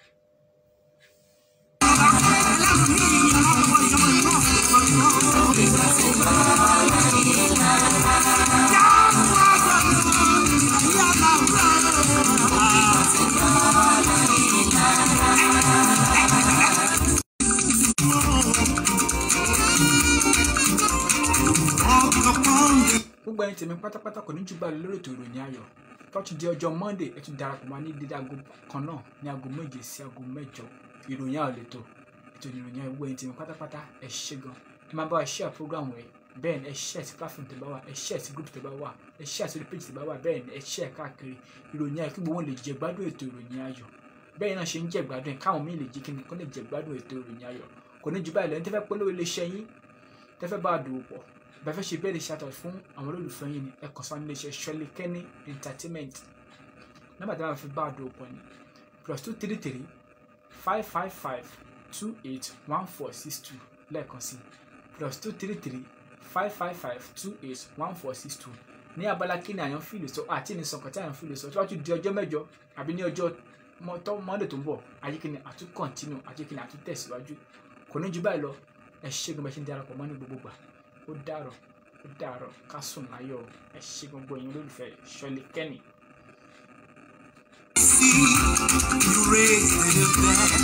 gbogbo ẹni tèmi pátápátá kò ní jù báyìí lórí ètò ìròyìn ayọ̀ tọ́tù di ọjọ́ monday ẹ tún darapọ̀ máa ní dídá aago kan náà ní aago méje sí aago mẹ́jọ ìròyìn ayọ̀ lẹ́tọ̀ ètò ìròyìn ayọ̀ gbogbo ẹni tèmi pátápátá ẹ ṣé gan ẹ máa bá wa share program rẹ bẹ́ẹ̀ ni ẹ share sí platform tẹ́ bá wà ẹ share sí group tẹ́ bá wà ẹ share sí page tẹ́ bá wà bẹ́ẹ̀ ni ẹ share káàkiri ìròyìn ayọ̀ kí gbogbo wọn lè jẹ gbádùn ètò ìròyìn ayọ̀ bẹ́ẹ̀ náà ṣe ń jẹ gbádùn ẹ̀ káwọn míì lè jí kí ni kó lè jẹ gbádùn ètò ìròyìn ayọ̀ kò ní jù báyìí lọ ẹni tẹ́fẹ́ polówó iléeṣẹ́ yín tẹ́fẹ́ bá a dòwò pọ̀ bẹ́ẹ̀ fẹ́ ṣe bẹ́ẹ̀ lè ṣàtọ̀ fún àwọn olólùfẹ́ yín ni ẹ kàn sí wọn nílé iṣẹ́ Ṣọlé Kenny entertainment nọ́mbà tí wọ́n fi bá a dòwò pọ̀ ni plus two three three five five five two eight one four six two lẹ́ẹ̀kan sí plus two three three five five five two eight one four six two ní abala kí ni àyàn fìlè sọ àti ní sọkàn tí àyàn fìlè sọ tí wọ́n tún di ọjọ́ mẹ́jọ àbí ní ọjọ́ mọ́tọ́ mọ́ndé tó ń bọ̀ ayíkíni àtún kọ̀ntínú ayíkíni àtún tẹ̀síwájú kò ní ju báyìí lọ ẹ ṣé gan bẹ ṣe ń darapọ̀ mọ́ ní gbogbo gbà ó dàrọ̀ ó dàrọ̀ ká sùn láyọ̀ ẹ ṣé gbogbo ẹ̀yin olólùfẹ́ Ṣọlé Kenny. You raised the dead.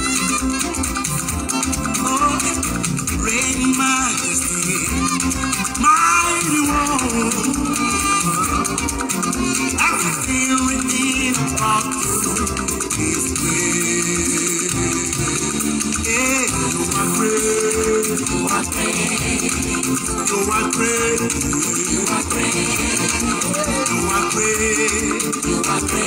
Oh, reign in majesty, mighty one. Everything written about you is great. Yeah, you are great. You are great. You are great. You are great. You are great. You are great.